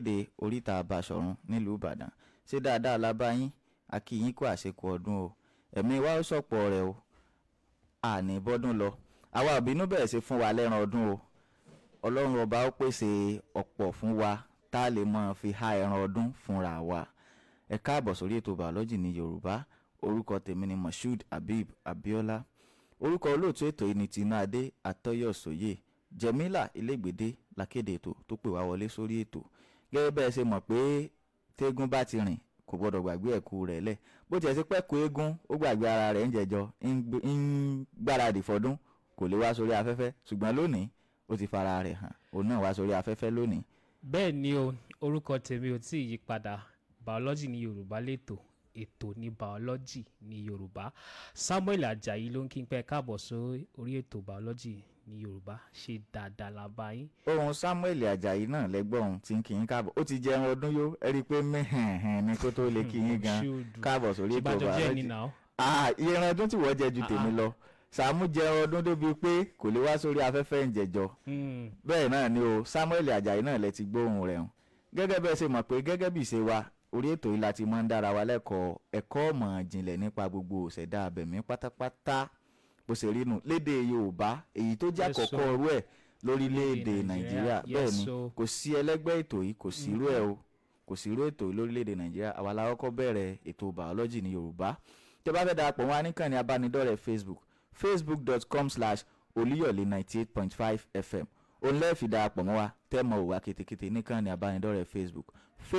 ìgbàgede oríta Basọ̀run nílùú Ìbàdàn ṣé dáadáa la bá yín a kí yín kú àṣekù ọdún o ẹ̀mí wa ó sọ̀pọ̀ rẹ̀ o àní bọ́dún lọ àwa òbínú bẹ̀rẹ̀ sí fún wa lẹ́ran ọdún o ọlọ́run ọba ó pèsè ọ̀pọ̀ fún wa tá a lè mọ̀ fi há ẹran ọdún fúnra wa ẹ káàbọ̀ sórí ètò bàọ́lọ́jì ní Yorùbá orúkọ tèmi ni Moshood Habib Abiola orúkọ olóòtú ètò yìí ni Tinúadé Atọ́yọ̀sóyè Jẹ̀mílà Ilégbèdé lakéde ètò tó pè wá wọlé sórí ètò gẹ́gẹ́ bẹ́ẹ̀ ṣe mọ̀ pé tégún bá ti rìn kò gbọ́dọ̀ gbàgbé ẹ̀kú rẹ̀ lẹ̀ bó tiẹ̀ sí pẹ́kú eégún ó gbàgbé ara rẹ̀ ń jẹjọ ń gbáradì fọdún kò lè wá sórí afẹ́fẹ́ ṣùgbọ́n lónìí ó ti fara rẹ̀ hàn òun náà wá sórí afẹ́fẹ́ lónìí. bẹ́ẹ̀ ni o orúkọ tèmi ò tí ì yí padà biology ní yorùbá lẹ́tọ̀ ètò ní biology ní yorùbá samuel ajayi ló ń kí n pẹ́ káàbọ̀ sórí ètò biology ní yorùbá ṣe dáadáa la bá yín. ohun samuel ajayi náà lẹ́gbọ́n ohun tí ń kí yín káàbọ̀ ó ti jẹ ẹran ọdún yó ẹ rí i pé mẹ́hẹ̀ẹ̀hẹ̀ ni kó tó lè kí yín gan káàbọ̀ sórí ètò ìbàdàn jẹ́ biology. ní náà. Ah, ìran ọdún tí wọ́n jẹ ju tèmi lọ sàmú jẹ ọdún débi pé kò lè wá sórí afẹ́fẹ́ ń jẹjọ Mm, bẹ́ẹ̀ náà ni o Samuel Ajayi náà lẹ ti gbóhùn rẹ̀ hàn gẹ́gẹ́ bẹ́ẹ̀ ṣe mọ̀ pé gẹ́gẹ́ bí ìṣe wa orí ètò yìí la ti máa ń dára wa lẹ́kọ̀ọ́ ẹ̀kọ́ ọ̀mọ̀ ìjìnlẹ̀ nípa gbogbo òṣèdá abẹ̀mí pátápátá bó ṣe rí nù lédè Yorùbá èyí tó jẹ́ Yes, àkọ́kọ́ so. orú ẹ̀ lórílẹ̀‐èdè Nàìjíríà, Nàìjíríà yes, bẹ́ẹ̀ ni so. kò sí ẹlẹ́gbẹ́ ètò yìí kò sí irú ẹ̀ o kò sí irú ètò yìí lórílẹ̀‐èdè Nàìjíríà àwa la kọ́kọ́ bẹ̀rẹ̀ ètò bàọ́lọ́jì ní Yorùbá tẹ́ bá fẹ́ darapọ̀ wọn níkànnì abánidọ́rẹ̀ẹ́ Facebook facebook.com slash olúyọ̀lé ninety eight point five fm òun lẹ́ẹ̀fì darapọ̀ mọ́ wa tẹ́ mọ òwà kètèkètè níkànnì abánidọ́rẹ̀ẹ́ facebook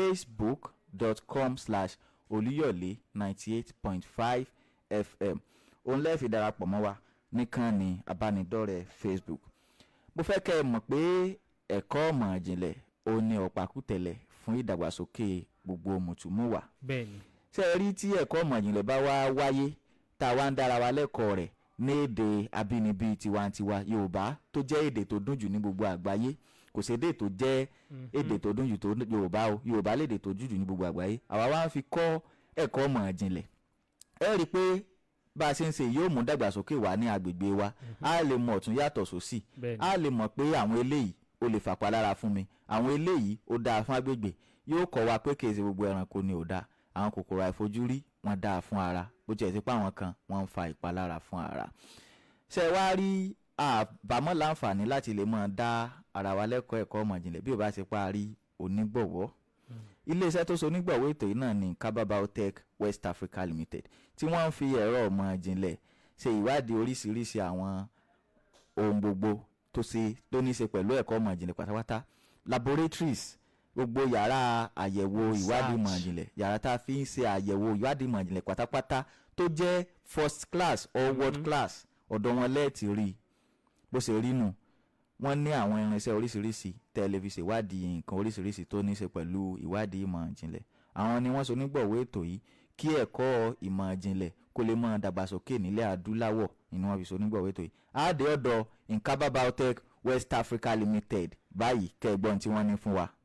facebook.com slash olúyọ̀lé ninety eight point five fm òun lẹ́ẹ̀fì darapọ̀ mọ́ wa níkànnì abánidọ́rẹ̀ẹ́ facebook mo fẹ́ kẹ́ ẹ mọ̀ pé ẹ̀kọ́ ọ̀mọ̀ ìjìnlẹ̀ òun ni ọ̀pákùtẹ̀lẹ̀ fún ìdàgbàsókè gbogbo mùtúmùwà bẹ́ẹ̀ ni ṣé ẹ rí tí ẹ̀kọ́ ọ̀mọ̀ ìjìnlẹ̀ bá wá wáyé tá a wá ń dára wa lẹ́kọ̀ọ́ rẹ̀ ní èdè abínibí tiwantiwa yorùbá tó jẹ́ èdè tó dùn jù ní gbogbo àgbáyé kò sí èdè tó jẹ́ èdè tó dùn jù tó yorùbá o yorùbá lédè tó dùn jù ní gbogbo àgbáyé àwa wá ń fi kọ́ ẹ̀kọ́ ọ̀mọ̀ ìjìnlẹ̀ ẹ rí i pé bá a ṣe ń ṣe yóò mú dàgbàsókè wá ní agbègbè wa a lè mọ ọ̀tún yàtọ̀ sósì bẹ́ẹ̀ ni a lè mọ̀ pé àwọn eléyìí ó lè fàpalára fún mi àwọn eléyìí ó dáa fún agbègbè yóò kọ́ wa pé kèsì gbogbo ẹranko ni ò dáa àwọn kòkòrò àìfojúrí wọn dáa fún ara bó tiẹ̀ sí pé àwọn kan wọ́n ń fa ìpalára fún ara ṣe wá rí àbámọ̀ láǹfààní láti lè máa dá ara wa lẹ́kọ̀ọ́ ẹ̀kọ́ ọmọ ìjìnlẹ̀ bí ò bá ṣe parí onígbọ̀wọ́ iléeṣẹ́ tó so onígbọ̀wọ́ ètò yìí náà ní Kaba Biotech West Africa Limited tí wọ́n ń fi ẹ̀rọ ọmọ ìjìnlẹ̀ ṣe ìwádìí oríṣiríṣi àwọn ohun gbogbo tó ṣe tó ní í ṣe pẹ̀lú ẹ̀kọ́ ọmọ ìjìnlẹ̀ pátápátá laboratories gbogbo yàrá àyẹ̀wò ìwádìí ìmọ̀ Research. ìjìnlẹ̀ yàrá tá a fi ń ṣe àyẹ̀wò ìwádìí ìmọ̀ ìjìnlẹ̀ pátápátá tó jẹ́ first class or world class ọ̀dọ̀ wọn lẹ́ẹ̀tì rí i bó ṣe rí nù wọ́n ní àwọn irinṣẹ́ oríṣiríṣi tẹlifíṣẹ̀ ìwádìí nǹkan oríṣiríṣi tó ní í ṣe pẹ̀lú ìwádìí ìmọ̀ ìjìnlẹ̀ àwọn ni wọ́n so nígbọ̀wọ́ ètò yìí kí ẹ̀kọ́ ìmọ̀ ìjìnlẹ̀ kó lè máa dàgbàsókè nílẹ̀ adúláwọ̀ ni wọ́n fi so nígbọ̀wọ́ ètò yìí àádé ọ̀dọ̀ Nkaba Biotech West Africa Limited báyìí kẹ́ẹ̀gbọ́n tí wọ́n ní fún wa.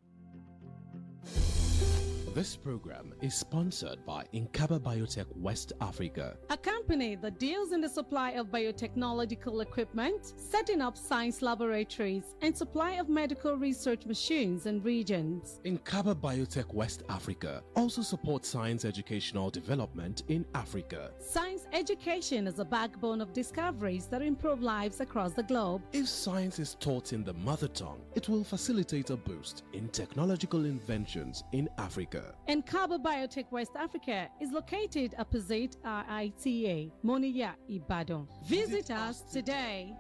This program is sponsored by Inkaba Biotech West Africa. A company that deals in the supply of biotechnological equipment, setting up science laboratories, and supply of medical research machines and regions. Inkaba Biotech West Africa also supports science educational development in Africa. Science education is a backbone of discoveries that improve lives across the globe. If science is taught in the mother tongue, it will facilitate a boost in technological inventions in Africa. And Cabo Biotech West Africa is located opposite RITA, Moniya, Ibadan. Visit us today.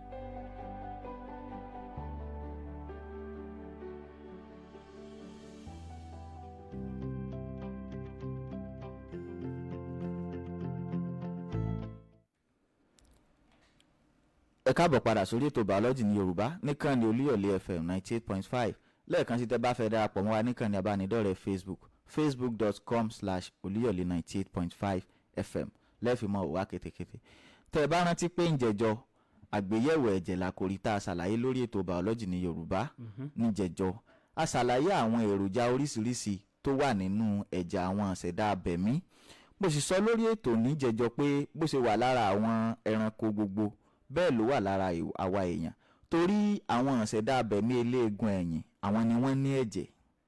ẹ káàbọ̀ padà sórí ètò bàọ́lọ́jì ní yorùbá níkànnì olúyọ̀lé fm ninety eight point five lẹ́ẹ̀kan sí tẹ́ bá fẹ́ darapọ̀ mọ́ wa níkànnì abánidọ́rẹ̀ẹ́ facebook facebook.com slash olúyọ̀lé ninety eight point five fm lẹ́ẹ̀fì mọ́ òwá kétékété tẹ́ ẹ bá rántí pé ń jẹjọ àgbéyẹ̀wò ẹ̀jẹ̀ làkòrí tá a ṣàlàyé lórí ètò bàọ́lọ́jì ní yorùbá ní jẹjọ a ṣàlàyé àwọn èròjà oríṣiríṣi tó wà nínú ẹ̀jẹ̀ àwọn àṣẹ̀dá abẹ̀mí mo sì sọ lórí ètò ní jẹjọ pé bó ṣe wà lára àwọn ẹranko gbogbo bẹ́ẹ̀ ló wà lára ìw- àwa èèyàn torí àwọn àṣẹ̀dá abẹ̀mí eléegun ẹ̀yìn àwọn ni wọ́n ní ẹ̀jẹ̀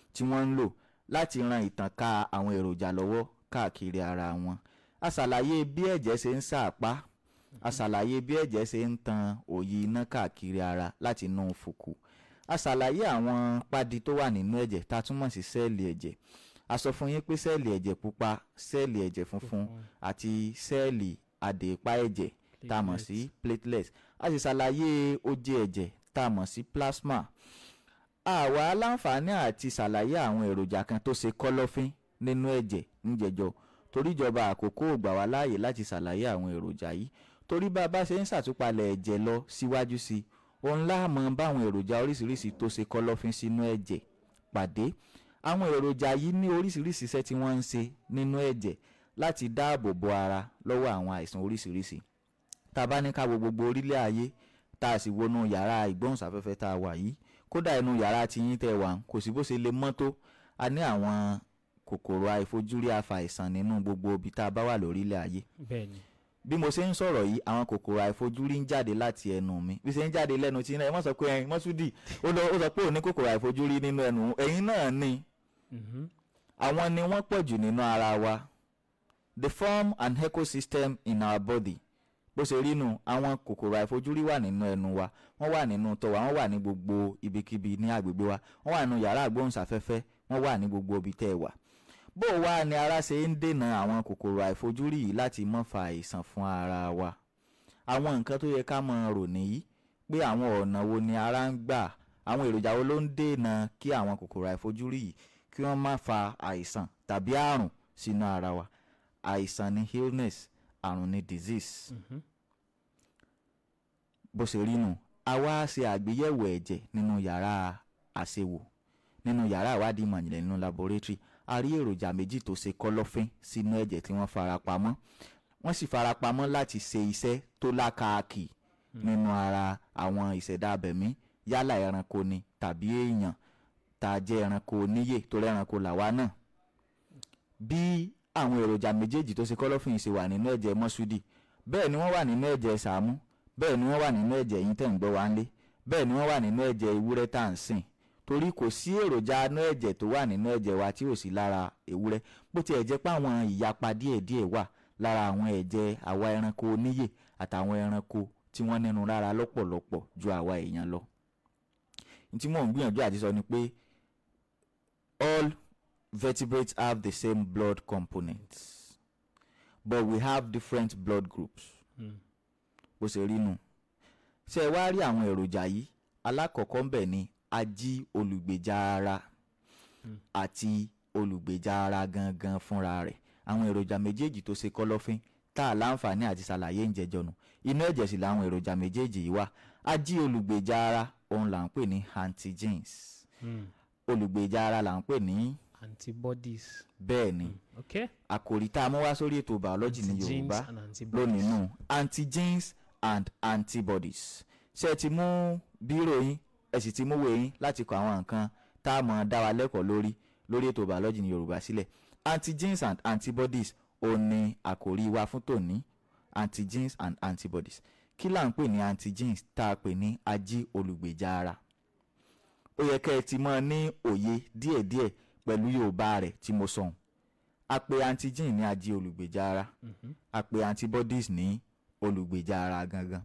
tí wọ́n ń lò láti ran ìtànká àwọn èròjà lọ́wọ́ káàkiri ara wọn a ṣàlàyé bí ẹ̀jẹ̀ ṣe ń ṣàpá a ṣàlàyé bí ẹ̀jẹ̀ ṣe ń tan òyi iná káàkiri ara láti inú fùkù a ṣàlàyé àwọn pádi tó wà nínú ẹ̀jẹ̀ tá a túmọ̀ sí sẹ́ẹ̀lì ẹ̀jẹ̀ a sọ fún yín pé sẹ́ẹ̀lì ẹ̀jẹ̀ pupa sẹ́ẹ̀lì ẹ̀jẹ̀ funfun àti sẹ́ẹ̀lì adèépa ẹ̀jẹ̀ tá a mọ̀ sí platelets a sì ṣàlàyé oje ẹ̀jẹ̀ tá a mọ̀ sí plasma àwa aláǹfààní àti ṣàlàyé àwọn èròjà kan tó ṣe kọ́lọ́fín nínú ẹ̀jẹ̀ níjẹ̀jọ torí ìjọba àkókò ò gbà wá láàyè láti ṣàlàyé àwọn èròjà yìí torí bá a bá ṣe ń ṣàtúpalẹ̀ ẹ̀jẹ̀ lọ síwájú sí i òun láàmú báwọn èròjà oríṣiríṣi tó ṣe kọ́lọ́fín sínú ẹ̀jẹ̀ pàdé àwọn èròjà yìí ní oríṣiríṣi iṣẹ́ tí wọ́n ń ṣe nínú ẹ̀jẹ̀ láti dáàbò bo ara lọ́wọ́ àwọn àìsàn oríṣiríṣi tá a bá ní ká wo gbogbo orílẹ̀ ayé tá a sì wọnú yàrá ìgbóhùnsáfẹ́fẹ́ tá a wà yìí kódà inú yàrá tiyín tẹ́ wà kò sí bó ṣe lè mọ́ tó a ní àwọn kòkòrò àìfojúrí àfàìsàn nínú gbogbo ibi tá a bá wà lórílẹ̀ ayé bẹ́ẹ̀ni bí mo ṣe ń sọ̀rọ̀ yìí àwọn kòkòrò àìfojúrí ń jáde láti ẹnu mi bí ṣe ń jáde lẹ́nu tí ẹ mọ̀ sọ pé ẹyin mọ́súdì ó lọ- ó sọ pé ò ní kòkòrò àìfojúrí nínú ẹnu ẹ̀yin náà ni Mhm. àwọn ni wọ́n pọ̀ jù nínú ara wa they form an ecosystem in our body bó ṣe rí nu àwọn kòkòrò àìfojúrí wà nínú ẹnu wa wọ́n wà nínú tọ̀ wa wọ́n wà ní gbogbo ibikíbi ní agbègbè wa wọ́n wà nínú yàrá àgbóhùnsáfẹ́fẹ́ wọ́n wà ní gbogbo ibi tẹ́ ẹ wà bó wá ni ara ṣe ń dènà àwọn kòkòrò àìfojúrí yìí láti má fa àìsàn fún ara wa àwọn nǹkan tó yẹ ká máa rò nìyí pé àwọn ọ̀nà wo ni ara ń gbà àwọn èròjà wo ló ń dènà kí àwọn kòkòrò àìfojúrí yìí kí wọ́n má fa àìsàn tàbí àrùn sínú ara wa àìsàn ni illness àrùn ni disease Mhm. bó ṣe rí nù a wá ṣe àgbéyẹ̀wò ẹ̀jẹ̀ nínú yàrá àṣewò nínú yàrá ìwádìí ìmọ̀jìnlẹ̀ nínú laboratory a rí èròjà méjì tó ṣe kọ́lọ́fín sínú ẹ̀jẹ̀ tí wọ́n fara pamọ́ wọ́n sì fara pamọ́ láti ṣe iṣẹ́ tó lákàkì nínú ara àwọn ìṣẹ̀dá abẹ̀mí yálà ẹranko ni tàbí èèyàn tá a jẹ́ ẹranko níyè tó rẹ́ranko làwa náà bí àwọn èròjà méjèèjì tó ṣe kọ́lọ́fín ṣe wà nínú ẹ̀jẹ̀ mọ́ṣúdì bẹ́ẹ̀ ni wọ́n wà nínú ẹ̀jẹ̀ sàámú bẹ́ẹ̀ ni wọ́n wà nínú ẹ̀jẹ̀ yín tẹ̀ ń gbọ́ wá ń lé bẹ́ẹ̀ ni wọ́n wà nínú ẹ̀jẹ̀ ewúrẹ́ tá à ń sìn torí kò sí èròjà inú ẹ̀jẹ̀ tó wà nínú ẹ̀jẹ̀ wa tí ò sí lára ewúrẹ́ bó tiẹ̀ jẹ́ pé àwọn ìyapa díẹ̀díẹ̀ wà lára àwọn ẹ̀jẹ̀ àwa ẹranko oníyè àtàwọn ẹranko tí wọ́n nínú lára lọ́pọ̀lọpọ̀ ju àwa èèyàn lọ. ní tí mò ń gbìyànjú àti sọ ni pé all vertebrates have the same blood components but we have different blood groups Mm. bó ṣe rí nù ṣé ẹ wá rí àwọn èròjà yìí alákọ̀ọ́kọ́ ń bẹ̀ ni ají olùgbèjà ara Mm. àti olùgbèjà ara gangan fúnra rẹ̀ àwọn èròjà méjèèjì tó ṣe kọ́lọ́fín tá a láǹfààní àti ṣàlàyé ń jẹjọ nù inú ẹ̀jẹ̀ sì làwọn èròjà méjèèjì yìí wà ají olùgbèjà ara òun là ń pè ní antigens Mm. olùgbèjà ara là ń pè ní antibodies bẹ́ẹ̀ ni okay àkòrí tá a mú wá sórí ètò biology ní Antigens yorùbá and antibodies lónìí nù antigens and antibodies ṣé ẹ ti mú bírò yín ẹ sì ti mú wèé yín láti kọ àwọn nǹkan tá a mọ̀ dá wa lẹ́kọ̀ọ́ lórí lórí ètò biology ní yorùbá sílẹ̀ antigens and antibodies ò ní àkòrí wa fún tòní antigens and antibodies kí là ń pè ní antigens tá a pè ní ají olùgbèjà ara ó yẹ kẹ́ ẹ ti mọ̀ ní òye díẹ̀díẹ̀ pẹ̀lú yorùbá rẹ̀ tí mo sọ̀hún a pè antigen ní ají olùgbèjà ara Mhm. a pè antibodies ní olùgbèjà ara gangan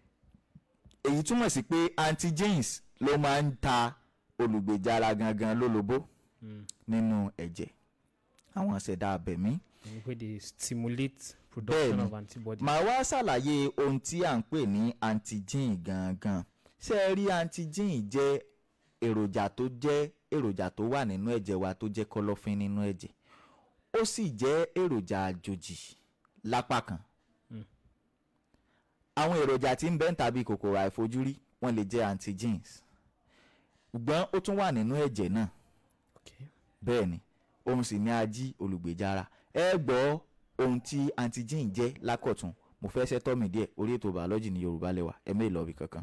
èyí túmọ̀ sí pé antigens ló máa ń ta olùgbèjà ara gangan lólobó Mm. nínú ẹ̀jẹ̀ àwọn ìṣẹ̀dá abẹ̀mí And where they stimulate production Bẹ́ẹ̀ni. of antibodies màá wá ṣàlàyé ohun tí à ń pè ní antigen gangan ṣé ẹ rí antigen jẹ́ èròjà tó jẹ́ èròjà tó wà nínú ẹ̀jẹ̀ wa tó jẹ́ kọ̀lọ̀fín nínú ẹ̀jẹ̀ ó sì jẹ́ èròjà àjòjì lápá kan Mm. àwọn èròjà tí ń bẹ ń tàbí kòkòrò àìfojúrí wọ́n lè jẹ́ antigens ṣùgbọ́n ó tún wà nínú ẹ̀jẹ̀ náà okay bẹ́ẹ̀ ni òun sì ní ají olùgbèjà ara ẹ gbọ́ ohun tí antigen jẹ́ lákọ̀tún mo fẹ́ ṣẹ́tọ́ mi díẹ̀ orí ètò bàọ́lọ́jì ní yorùbá lẹ́wà ẹ mẹ́ ìlọ́ọ̀bì kankan.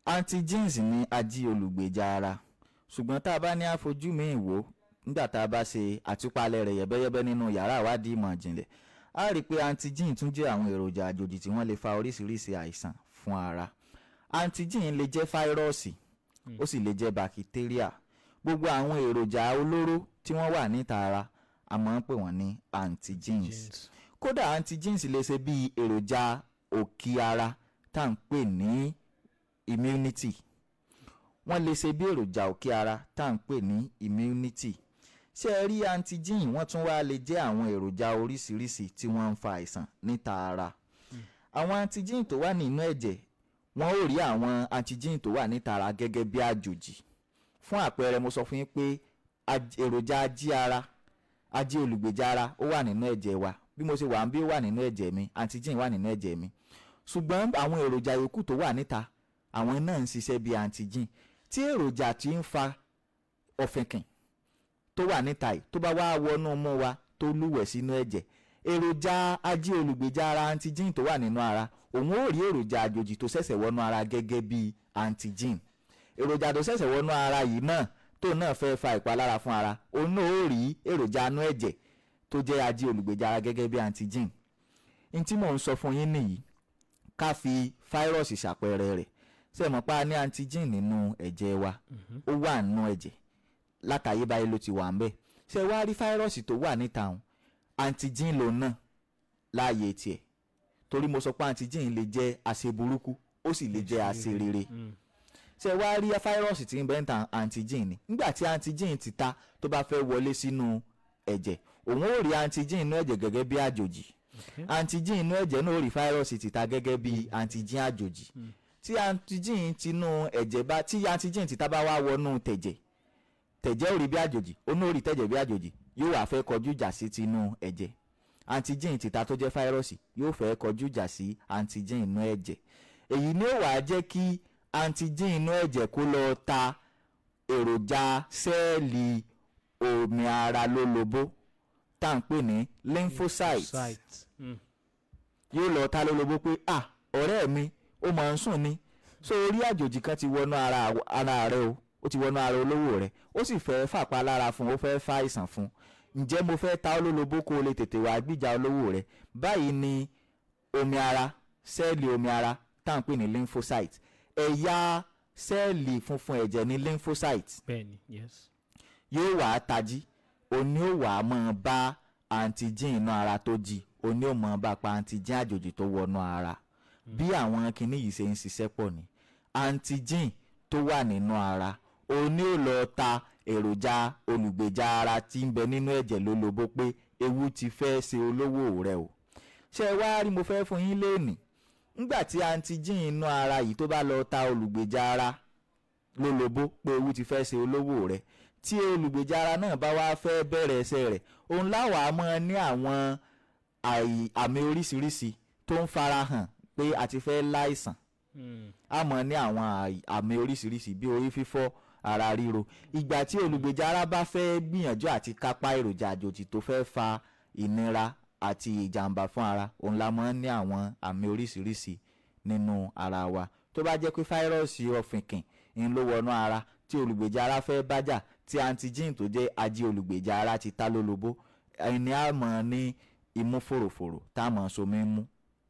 antigens ní ají olùgbèjà ara ṣùgbọ́n tá a bá ní àfojú mi wò nígbà tá a bá ṣe àtúpalẹ̀ rẹ̀ yẹ̀bẹ́yẹ́bẹ́ nínú yàrá ìwádìí ìmọ̀ ìjìnlẹ̀ a rí i pé antigen tún jẹ́ àwọn èròjà àjòjì tí wọ́n lè fa oríṣiríṣi àìsàn fún ara antigen lè jẹ́ fáírọ́ọ̀sì ó sì lè jẹ́ bakitéríà gbogbo àwọn èròjà olóró tí wọ́n wà níta ara a máa ń pè wọ́n ní antigens Genes. kódà antigens lè ṣe bí èròjà òkì ara tá à ń pè ní immunity wọ́n lè ṣe bí èròjà òkè ara tá à ń pè ní immunity ṣé ẹ rí antigen wọ́n tún wá lè jẹ́ àwọn èròjà oríṣiríṣi tí wọ́n ń fa àìsàn níta ara àwọn antigen tó wà nínú ẹ̀jẹ̀ wọ́n ó rí àwọn antigen tó wà níta ara gẹ́gẹ́ bí àjòjì fún àpẹẹrẹ mo sọ fún yín pé aj- èròjà ají ara ají olùgbèjà ara ó wà nínú ẹ̀jẹ̀ wa bí mo ṣe wà ń bí ó wà nínú ẹ̀jẹ̀ mi antigen wà nínú ẹ̀jẹ̀ mi ṣùgbọ́n àwọn èròjà yòókù tó wà níta àwọn náà ń ṣiṣẹ́ bí antigen tí èròjà tí ń fa ọ̀fìnkìn tó wà níta yìí tó bá wá wọnú mú wa tó lúwẹ̀ sínú ẹ̀jẹ̀ èròjà ají olùgbèjà ara antigen tó wà nínú ara òun ó rí èròjà àjòjì tó ṣẹ̀ṣẹ̀ wọnú ara gẹ́gẹ́ bí antigen èròjà tó ṣẹ̀ṣẹ̀ wọnú ara yìí náà tó náà fẹ́ fa ìpalára fún ara òun náà ó rí èròjà anú ẹ̀jẹ̀ tó jẹ́ ají olùgbèjà ara gẹ́gẹ́ bí antigen n tí mò ń sọ fún yín nìyí ká fi fáírọ̀sì ṣàpẹẹrẹ rẹ̀ ṣe mọ̀ pa ní antigen nínú ẹ̀jẹ̀ wa ó wà nínú ẹ̀jẹ̀ látàyébáyé ló ti wà ń bẹ̀ ṣe wá rí fáírọ̀sì tó wà níta òun antigen lòun náà láàyè tiẹ̀ torí mo sọ pé antigen lè jẹ́ àṣẹ burúkú ó sì lè jẹ́ àṣẹ rere ṣe wá rí fáírọ̀sì tí ń bẹ́ ń ta antigen ni nígbà tí antigen ti ta tó bá fẹ́ wọlé sínú ẹ̀jẹ̀ òun ó rí antigen inú ẹ̀jẹ̀ gẹ́gẹ́ bí àjòjì antigen inú ẹ̀jẹ̀ náà ó rí fáírọ̀sì ti ta gẹ́gẹ́ bí antigen àjòjì tí antigen tinú ẹ̀jẹ̀ bá tí antigen ti ta bá wá wọnú tẹ̀jẹ̀ tẹ̀jẹ̀ ò rí bí àjòjì ó náà rí tẹ̀jẹ̀ bí àjòjì yóò wá fẹ́ kọjú ìjà sí tinú ẹ̀jẹ̀ antigen tìta tó jẹ́ fáírọ́ọ̀sì yóò fẹ́ kọjú ìjà sí antigen inú ẹ̀jẹ̀ èyí ni ó wàá jẹ́ kí antigen inú ẹ̀jẹ̀ kó lọ ta èròjà sẹ́ẹ̀lì omi ara lólobó tá à ń pè ní lymphocytes Site. Mm. yóò lọ ta lólobó pé ah ọ̀rẹ́ mi ó máa ń sùn ni so orí àjòjì kan ti wọnú ara ara rẹ o ó ti wọnú ara olówó rẹ ó sì fẹ́ fàpá lára fún un ó fẹ́ fa àìsàn fún un ǹjẹ́ mo fẹ́ ta ọ́ lólobó kó o lè tètè wá gbìjà olówó rẹ báyìí ni omi ara sẹ́ẹ̀lì omi ara tá à ń pè ní lymphocyte ẹ̀yà sẹ́ẹ̀lì funfun ẹ̀jẹ̀ ní lymphocyte bẹ́ẹ̀ni yes. yóò wá tají òní ò wá máa bá antigen inú ara tó jí òní ò máa bá pa antigen àjòjì tó wọnú ara bí àwọn kinní yìí ṣe ń ṣiṣẹ́ pọ̀ ní antigen tó wà nínú ara òní ò lọ ta èròjà olùgbèjà ara tí ń bẹ nínú ẹ̀jẹ̀ lólobó pé ewu ti fẹ́ ṣe olówó rẹ o ṣé ẹ wá rí mo fẹ́ fún yín léènì ńgbà tí antigen inú ara yìí tó bá lọ ta olùgbèjà ara lólobó pé ewu ti fẹ́ ṣe olówó rẹ tí olùgbèjà ara náà bá wá fẹ́ bẹ̀rẹ̀ ẹsẹ̀ rẹ̀ òun láwàá mọ́ ní àwọn àì- àmì oríṣiríṣi tó ń farahàn pé a ti fẹ́ láìsàn Mm. a mọ̀ ní àwọn àì- àmì oríṣiríṣi bí orí fífọ́ ara ríro ìgbà tí olùgbèjà ara bá fẹ́ gbìyànjú àti kápá èròjà àjòjì tó fẹ́ fa ìnira àti ìjàmbá fún ara òun la mọ̀ ní àwọn àmì oríṣiríṣi nínú ara wa tó bá jẹ́ pé fáírọ́ọ̀sì ọ̀fìnkìn ń ló wọnú ara tí olùgbèjà ara fẹ́ bájà tí antigen tó jẹ́ ají olùgbèjà ara ti ta lólobó ẹni á mọ̀ ní imú fòròfòrò tá a mọ̀ somi mú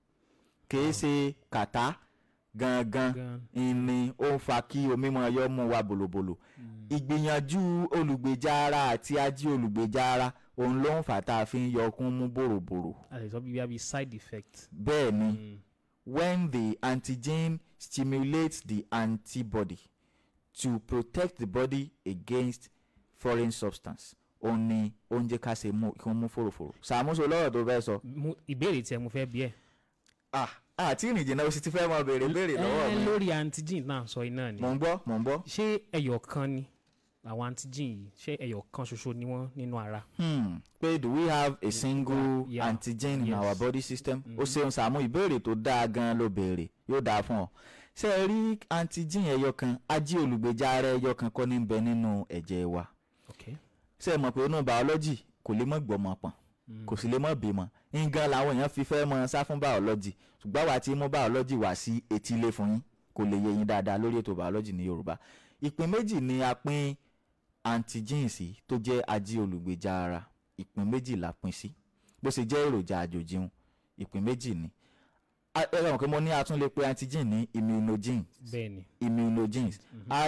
kìí ṣe kàtá gangan Gan. ni ó ń fa kí omi máa yọ mú wa bòlòbòlò ìgbìyànjú olùgbèjà ara àti ají olùgbèjà ara òun ló ń fà tá a fi ń yọkún mú bòròbòrò a lè sọ bí bí side effect. bẹ́ẹ̀ ni Mm. when the antigen stimulates the antibody to protect the body against foreign substance òun ni oúnjẹ ká ṣe mú kí wọ́n mú fòròfòrò ṣàmúṣe lọ́rọ̀ tó fẹ́ sọ. Mo- ìbéèrè tí ẹ mo fẹ́ bí ẹ. ah àti ìrìnjìnà o sì ti fẹ́ mọ béèrè béèrè lọ́wọ́ ẹ mi. lórí antigen náà sọ iná ni. mò ń gbọ́ mò ń gbọ́. ṣé ẹyọ kan ni àwọn antigen yìí ṣé ẹyọ kan ṣoṣo ni wọ́n nínú ara. Hmm. pé do we have a single Yeah. antigen in Yes. our body system? ó ṣeun Sàámú ìbéèrè tó dáa gan ló béèrè yóò dáa fún ọ. ṣé ẹ rí antigen ẹyọ kan ají olùgbèjà ara ẹyọ kan kọ́ ní bẹ nínú ẹ̀jẹ̀ wa. ok ṣé ẹ mọ̀ pé inú biology kò lè mọ̀ gbọ́mọ pọ̀n kò sì lè mọ̀ bímọ. ngan làwọn èèyàn fi fẹ́ mọ sá fún biology ṣùgbọ́n àwa ti mú biology wá sí etílé fún yín kó lè yé yín dáadáa lórí ètò biology ní yorùbá ìpín méjì ni a pín antigens sí tó jẹ́ ají olùgbèjà ara ìpín méjì la pín sí bó ṣe jẹ́ èròjà àjòjì un ìpín méjì ni A- ẹ rẹ̀ mọ̀ pé mo ní a tún lè pe antigen ní immunogens bẹ́ẹ̀ ni immunogens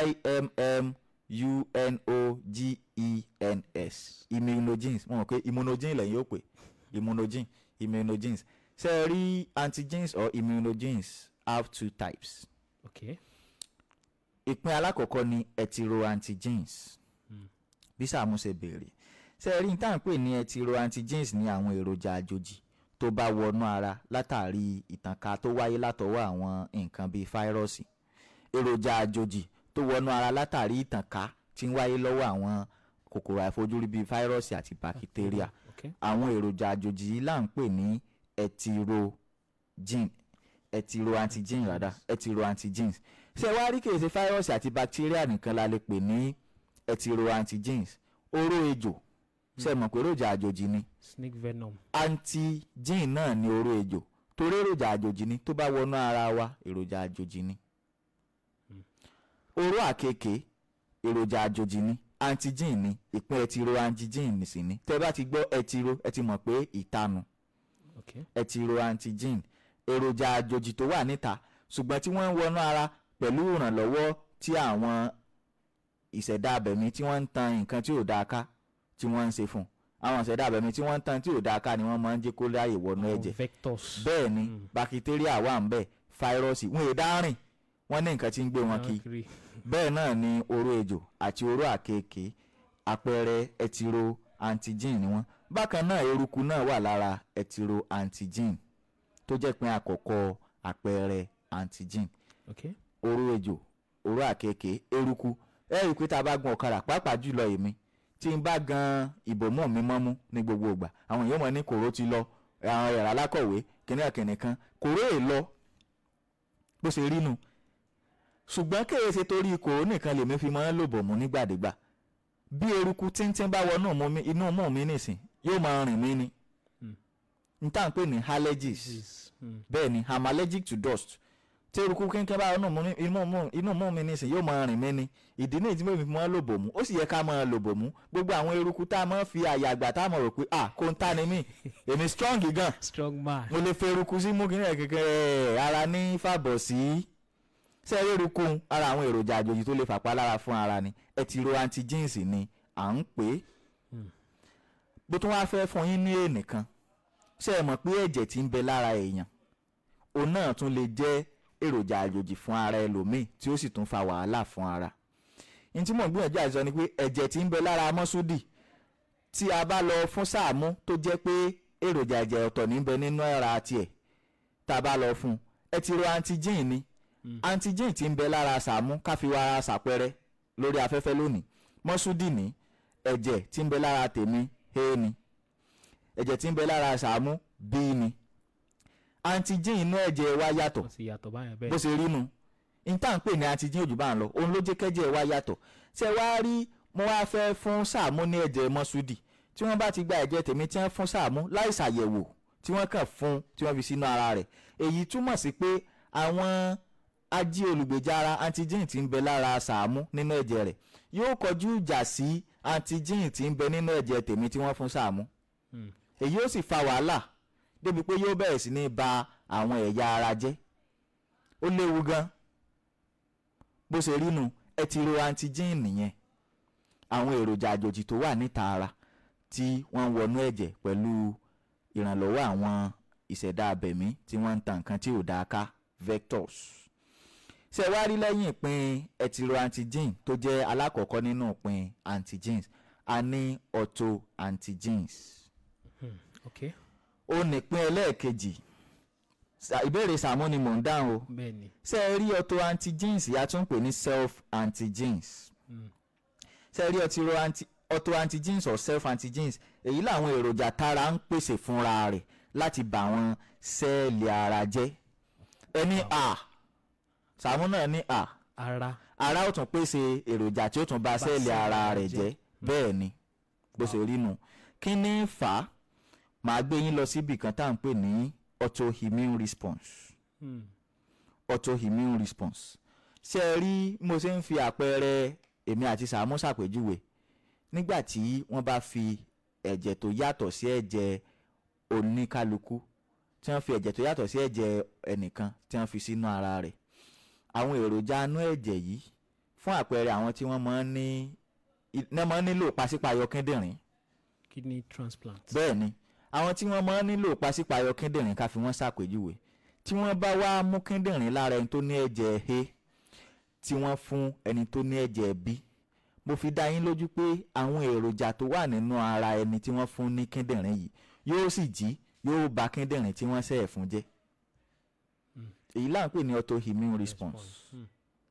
i-m-m-u-n-o-g-e-n-s immunogens mo mọ̀ pé immunogen lẹ́yìn yóò pè immunogen immunogens ṣe é rí antigens or immunogens have two types ok ìpín alákọ̀ọ́kọ́ ni heteroantigens bí Sàámú ṣe béèrè ṣe é rí tá à ń pè ní heteroantigens ní àwọn èròjà àjòjì tó bá wọnú ara látàrí ìtànká tó wáyé látọwọ́ àwọn nǹkan bíi fáírọ́ọ̀sì èròjà àjòjì tó wọnú ara látàrí ìtànká tí ń wáyé lọ́wọ́ àwọn kòkòrò àìfojúrí bíi fáírọ́ọ̀sì àti bakitéríà ok àwọn èròjà àjòjì yìí là ń pè ní heterogen heteroantigen rádà heteroantigens ṣé wá rí kèsì fáírọ́ọ̀sì àti bakitéríà nìkan la lè pè ní heteroantigens oró ejò ṣe mọ̀ pé èròjà àjòjì ni snake venom antigen náà ni oró ejò torí èròjà àjòjì ni tó bá wọnú ara wa èròjà àjòjì ni oró àkekèé èròjà àjòjì ni antigen ni ìpín ẹtiro antigen sì ni tẹ́ bá ti gbọ́ ẹtiro ẹ ti mọ̀ pé ìtanu ok ẹtiro antigen èròjà àjòjì tó wà níta ṣùgbọ́n tí wọ́n ń wọnú ara pẹ̀lú ìrànlọ́wọ́ tí àwọn ìṣẹ̀dá abẹ̀mí tí wọ́n ń tan nǹkan tí ò dáa ká tí wọ́n ń ṣe fún un àwọn ìṣẹ̀dá abẹ̀mí tí wọ́n ń tan tí ò dáa ká ni wọ́n máa ń jẹ́ kó láàyè wọnú Àwọn ẹ̀jẹ̀ vectors bẹ́ẹ̀ ni bakitéríà wà ń bẹ̀ fáírọ́ọ̀sì wọn èé dárìn wọ́n ní nǹkan tí ń gbé wọn kí kiri bẹ́ẹ̀ náà ni oró ejò àti oró àkekèé àpẹẹrẹ ẹtiro antigen ni wọ́n bákan náà eruku náà wà lára ẹtiro antigen tó jẹ́ pé àkọ́kọ́ àpẹẹrẹ antigen ok oró ejò oró àkekèé eruku ẹ rí i pé tá a bá gun ọ̀kadà pàápàá jùlọ èmi tí n bá gan ìbòmọ́ mi mọ́mú ní gbogbo ìgbà àwọn èèyàn mọ̀ ní kòró ti lọ àwọn yàrá alákọ̀wé kìnìún kìnìún kan kòró è lọ bó ṣe rí nu ṣùgbọ́n kéè ṣe torí kòró nìkan lèmi fi máa ń lò bòmú nígbàdégbà bí eruku tíntín bá wọnú mú mi- inú mú mi nìsín yóò máa rìn mí ni n tá à ń pè ní allergies Disease. Mm. bẹ́ẹ̀ ni i'm allergic to dust tí eruku kínkín bá inú mú inú mú inú mú mi nísìn yóò máa rìn mí ni ìdí ní ìdí mi fi máa lò bòmú ó sì yẹ ká máa lò bòmú gbogbo àwọn eruku tá a máa fi àyà àgbà tá a máa rò pé ah kò ń ta ni mí èmi strong gan strong man mo lè fi eruku sí mú kíní ẹ̀ kékeré ara ní fàbọ̀ sí sẹ́ẹ̀rì eruku ara àwọn èròjà àjòjì tó lè fàpá lára fún ara ni ẹtìrò antigens ni à ń pè é bó tún wá fẹ́ fún yín ní ènìkan ṣé ẹ mọ̀ pé ẹ̀jẹ̀ tí ń bẹ lára èèyàn òun náà tún lè jẹ́ èròjà àjòjì fún ara ẹlòmíì tí ó sì tún fa wàhálà fún ara ní tí mò ń gbìyànjú àti sọ ni pé ẹ̀jẹ̀ tí ń bẹ lára mọ́súdì tí a bá lọ fún Sàámú tó jẹ́ pé èròjà ẹ̀jẹ̀ ọ̀tọ̀ níbẹ̀ nínú ara tiẹ̀ tá a bá lọ fún un ẹ ti ro antigen ni antigen tí ń bẹ lára Sàámú ká fi wá ara ṣàpẹrẹ lórí afẹ́fẹ́ lónìí mọ́súdì ní ẹ̀jẹ̀ tí ń bẹ lára tèmi a ni ẹ̀jẹ̀ tí ń bẹ lára Sàámú b ni antigen inú ẹ̀jẹ̀ wa yàtọ̀ wọ́n ti yàtọ̀ báyẹn bó bẹ́ẹ̀ ṣe rí nu níta ń pè ní antigen òjò bá ń lọ òun ló jẹ́ kẹ́jẹ́ wa yàtọ̀ ṣé wá rí mo wá fẹ́ fún Sàámú ní ẹ̀jẹ̀ mọ́súdì tí wọ́n bá ti gba ẹ̀jẹ̀ tèmi tí wọ́n fún Sàámú láì ṣàyẹ̀wò tí wọ́n kàn fún tí wọ́n fi sínú ara rẹ̀ èyí túmọ̀ sí pé àwọn ají olùgbèjà ara antigen tí ń bẹ lára Sàámú nínú ẹ̀jẹ̀ rẹ̀ yóò kọjú ìjà sí antigen tí ń bẹ nínú ẹ̀jẹ̀ tèmi tí wọ́n fún Sàámú èyí ó sì fa wàhálà débi pé yóò bẹ̀rẹ̀ sí ní ba àwọn ẹ̀yà ara jẹ́ ó léwu gan bó ṣe rí nu ẹ ti ro antigen nìyẹn àwọn èròjà àjòjì tó wà níta ara tí wọ́n ń wọnú ẹ̀jẹ̀ pẹ̀lú ìrànlọ́wọ́ àwọn ìṣẹ̀dá abẹ̀mí tí wọ́n ń ta nǹkan tí ò dáa ká vectors ṣe wá rí lẹ́yìn ìpín ẹtìrò antigen tó jẹ́ alákọ̀ọ́kọ́ nínú ìpín antigens a ní auto antigens ok ó nípín ẹlẹ́ẹ̀kejì Sa- ìbéèrè Sàámú ni mò ń dáhùn o bẹ́ẹ̀ ni ṣé ẹ rí auto antigens yà tún pè ní self antigens ṣé ẹ rí ọtí anti auto antigens or self antigens èyí làwọn èròjà tára ń pèsè fúnra rẹ̀ láti bà àwọn sẹ́ẹ̀lì ara jẹ́ ẹni a Sàámú náà ní a ara ara ó tún pèsè èròjà tí ó tún bà sẹ́ẹ̀lì ara rẹ̀ jẹ́ bẹ́ẹ̀ ni bó ṣe rí nu kí ni fà á màá gbé yín lọ síbi kan tá à ń pè ní autoimmune response Hmm. autoimmune response ṣé ẹ rí mo ṣe ń fi àpẹẹrẹ èmi àti Sàámú ṣàpèjúwe nígbà tí wọ́n bá fi ẹ̀jẹ̀ tó yàtọ̀ sí ẹ̀jẹ̀ oníkálukú tí wọ́n fi ẹ̀jẹ̀ tó yàtọ̀ sí ẹ̀jẹ̀ ẹnìkan tí wọ́n fi sínú ara rẹ̀ àwọn èròjà inú ẹ̀jẹ̀ yìí fún àpẹẹrẹ àwọn tí wọ́n máa ń ní iná máa ń nílò pàṣípààyọ kíndìnrín kidney transplant. bẹ́ẹ̀ ni àwọn tí wọ́n máa ń nílò pàṣípààyọ kíndìnrín ká fi wọ́n ṣàpèjúwe tí wọ́n bá wá mú kíndìnrín lára ẹni tó ní ẹ̀jẹ̀ A tí wọ́n fún ẹni tó ní ẹ̀jẹ̀ B mo fi dá yín lójú pé àwọn èròjà tó wà nínú ara ẹni tí wọ́n fún ní kíndìnrín yìí yóò sì jí yóò bà kíndìnrín tí wọ́n ṣẹ̀ fún jẹ́ èyí là ń pè ní autoimmune response Hmm.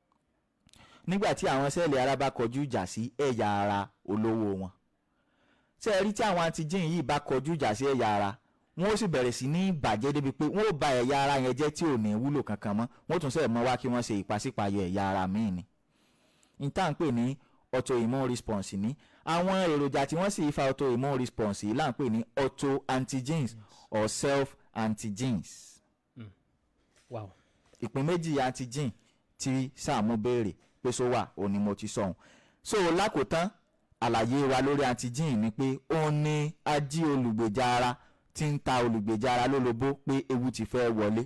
nígbà tí àwọn sẹ́ẹ̀lì ara bá kọjú ìjà sí ẹ̀yà ara olówó wọn ṣé ẹ rí tí àwọn antigen yìí bá kọjú ìjà sí ẹ̀yà ara wọn ó sì bẹ̀rẹ̀ sí ní bàjẹ́ débi pé wọn ó ba ẹ̀yà ara yẹn jẹ́ tí ò ní wúlò kankan mọ́ wọn ó tún sẹ́ẹ̀ mọ́ wá kí wọ́n ṣe ìpàsípàyọ ẹ̀yà ara míì ni n tá à ń pè ní autoimmune response ní àwọn èròjà tí wọ́n sì fa autoimmune response yìí là ń pè ní auto antigens or self antigens wow ìpín méjì antigen tí Sàámú béèrè pé só wà òun ni mo ti sọ̀hún so lákòótán àlàyé wa lórí antigen ni pé òun ni ají olùgbèjà ara tí ń ta olùgbèjà ara lólobó pé ewu ti fẹ́ wọlé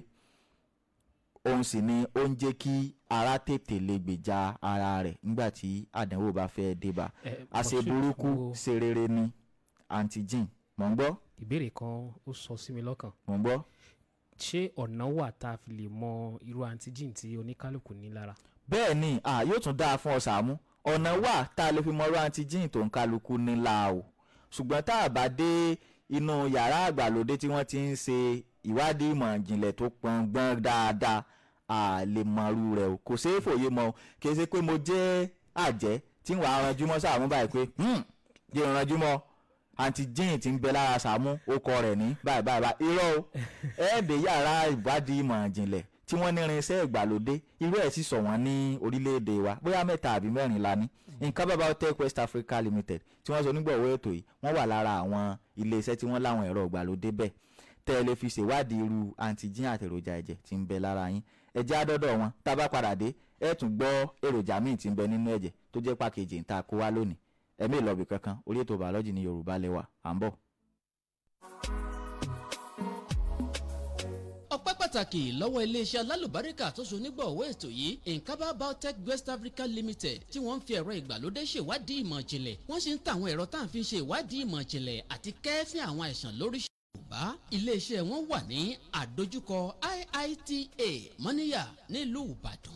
òun sì ni ó ń jẹ́ kí ara tètè lè gbèjà ara rẹ̀ nígbà tí àdánwò bá fẹ́ dé bá Eh, àṣẹ Moshood, burúkú wo- ṣe rere ni antigen mò ń gbọ́ ìbéèrè kan ó sọ sí mi lọ́kàn mò ń gbọ́ ṣé ọ̀nà wà tá a fi lè mọ irú antigen tí oníkálukú ní lára. bẹ́ẹ̀ ni à yóò tún dáa fún ọ Sàámú ọ̀nà wà tá a lè fi mọ̀rọ̀ antigen tó ń kálukú nílà o ṣùgbọ́n tá a bá dé inú yàrá àgbàlódé tí wọ́n ti ń ṣe ìwádìí ìmọ̀ ìjìnlẹ̀ tó pọngbọ́n dáadáa a lè mọ̀rú rẹ̀ o kò ṣeé fòye mọ́ o kì í ṣe pé mo jẹ́ àjẹ́ tí wàá ranjú mọ́ Sàámú báyìí pé "Hmm, jẹ́ ranjú mọ́ antigen tí ń bẹ lára Sàámú ó kọ rẹ̀ ní báyìí báyìí báyìí irọ́ o ẹ̀ẹ́dẹ̀ yàrá ìwádìí ìmọ̀ ìjìnlẹ̀ tí wọ́n ní irinṣẹ́ ìgbàlódé irú ẹ̀ sì sọ wọ́n ní orílẹ̀-èdè wa bóyá mẹ́ta àbí mẹ́rin la ní nǹkan bàbá hotel West Africa Limited tí wọ́n sọ nígbọ̀wọ́ ètò yìí wọ́n wà lára àwọn iléeṣẹ́ tí wọ́n láwọn ẹ̀rọ ìgbàlódé bẹ́ẹ̀ tẹ́ ẹ lè fi ṣèwádìí irú antigen àti èròjà ẹ̀jẹ̀ tí ń bẹ lára yín ẹ̀jẹ̀ àdọ́dọ̀ wọn tá a bá padà dé ẹ̀ tún gbọ́ èròjà míì tí ń bẹ nínú ẹ̀jẹ̀ tó jẹ́ pàkejì ń ta kó wá lónìí ẹ̀mí ìlọ́bì kankan orí ètò bàọ́lọ́jì ní Yorùbá lẹ́wà à ń bọ̀. ọpẹ́ pàtàkì lọ́wọ́ iléeṣẹ́ alálùbáríkà tó so nígbọ̀wọ́ ètò yìí nkaba biotech west africa limited tí wọ́n ń fi ẹ̀rọ ìgbàlódé ṣèwádìí ìmọ̀ ìjìnlẹ̀ wọ́n sì ń ta àwọn ẹ̀rọ tá à ń fi ṣe ìwádìí ìmọ̀ ìjìnlẹ̀ àti kẹ́ẹ́fín àwọn àìsàn lóríṣiríṣi yorùbá iléeṣẹ́ wọn wà ní àdójúkọ iita mọ́níyà nílùú ìbàdàn.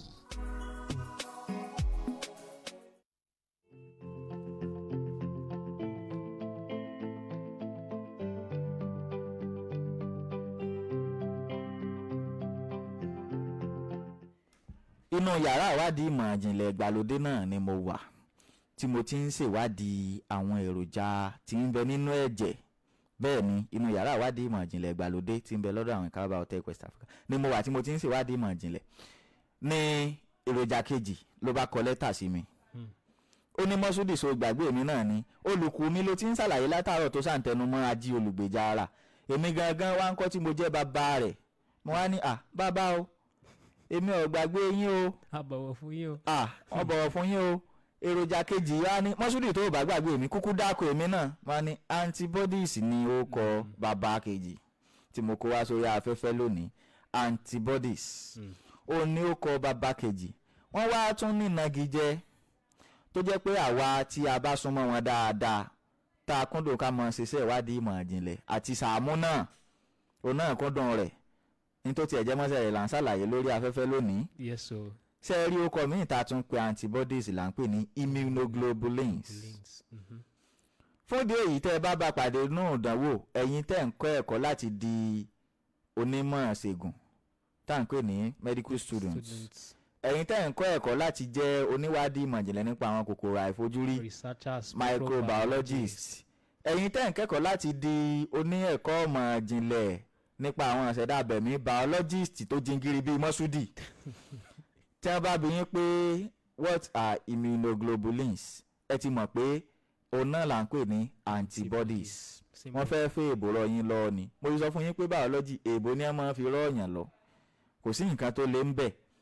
inú yàrá ìwádìí ìmọ̀ ìjìnlẹ̀ ìgbàlódé náà ni mo wà tí mo ti ń ṣèwádìí àwọn èròjà tí ń bẹ nínú ẹ̀jẹ̀ bẹ́ẹ̀ ni inú yàrá ìwádìí ìmọ̀ ìjìnlẹ̀ ìgbàlódé tí ń bẹ lọ́dọ̀ àwọn ìkábà hotel West Africa ni mo wà tí mo ti ń ṣèwádìí ìmọ̀ ìjìnlẹ̀ ní èròjà kejì ló bá kọ lẹ́tà sí mi ó ní mọ́súdì so gbàgbé mi náà ni olùkú mi ló ti ń ṣàlàyé látàárọ̀ tó ṣàǹtẹnumọ́ ají olùgbèjà ara èmi gangan wá ń kọ́ tí mo jẹ́ bàbá rẹ̀ mo wá ní à bàbá o èmi ò gbàgbé yín o a bọ̀wọ̀ fún yín o. ah wọ́n bọ̀wọ̀ fún yín o èròjà kejì wa ní mọ́súdì tó o bá gbàgbé mi kúkú dáko èmi náà wọ́n ní antibodies ni ó kọ bàbá kejì tí mo kó wá sórí afẹ́fẹ́ lónìí antibodies ó ní ó kọ bàbá kejì wọ́n wá tún ní ìnagijẹ tó jẹ́ pé àwa tí a bá súnmọ́ wọn dáadáa tá a kúndùn ká mọ ṣiṣẹ́ ìwádìí ìmọ̀ ìjìnlẹ̀ àti Sàámú náà òun náà kúndùn rẹ̀ ní tó tiẹ̀ jẹ́ mọ́sẹ̀ rẹ̀ là ń ṣàlàyé lórí afẹ́fẹ́ lónìí yes o ṣé ẹ rí orúkọ míì tá a tún pe antibodies là ń pè ní immunoglobulins links. Mhm. fún ìdí èyí tẹ́ ẹ bá bá pàdé nínú ìdánwò ẹ̀yin tẹ́ ń kọ́ ẹ̀kọ́ láti di onímọ̀ ṣègùn tá à ń pè ní medical students students ẹ̀yin tẹ́ ń kọ́ ẹ̀kọ́ láti jẹ́ oníwádìí ìmọ̀ ìjìnlẹ̀ nípa àwọn kòkòrò àìfojúrí researchers microbiologists ẹ̀yin tẹ́ ń kẹ́kọ̀ọ́ láti di oní ẹ̀kọ́ ọmọ ìjìnlẹ̀ nípa àwọn ìṣẹ̀dá abẹ̀mí biologist tó jingiri bíi mọ́súdì tí wọ́n bá bi yín pé what are immunoglobulins ẹ ti mọ̀ pé òun náà là ń pè ní antibodies Simple. wọ́n fẹ́ fẹ́ èbò rọ yín lọ ni mo ti sọ fún yín pé biology èbò ni wọ́n máa fi rọ́ọ̀yàn lọ kò sí nǹkan tó lé ń bẹ̀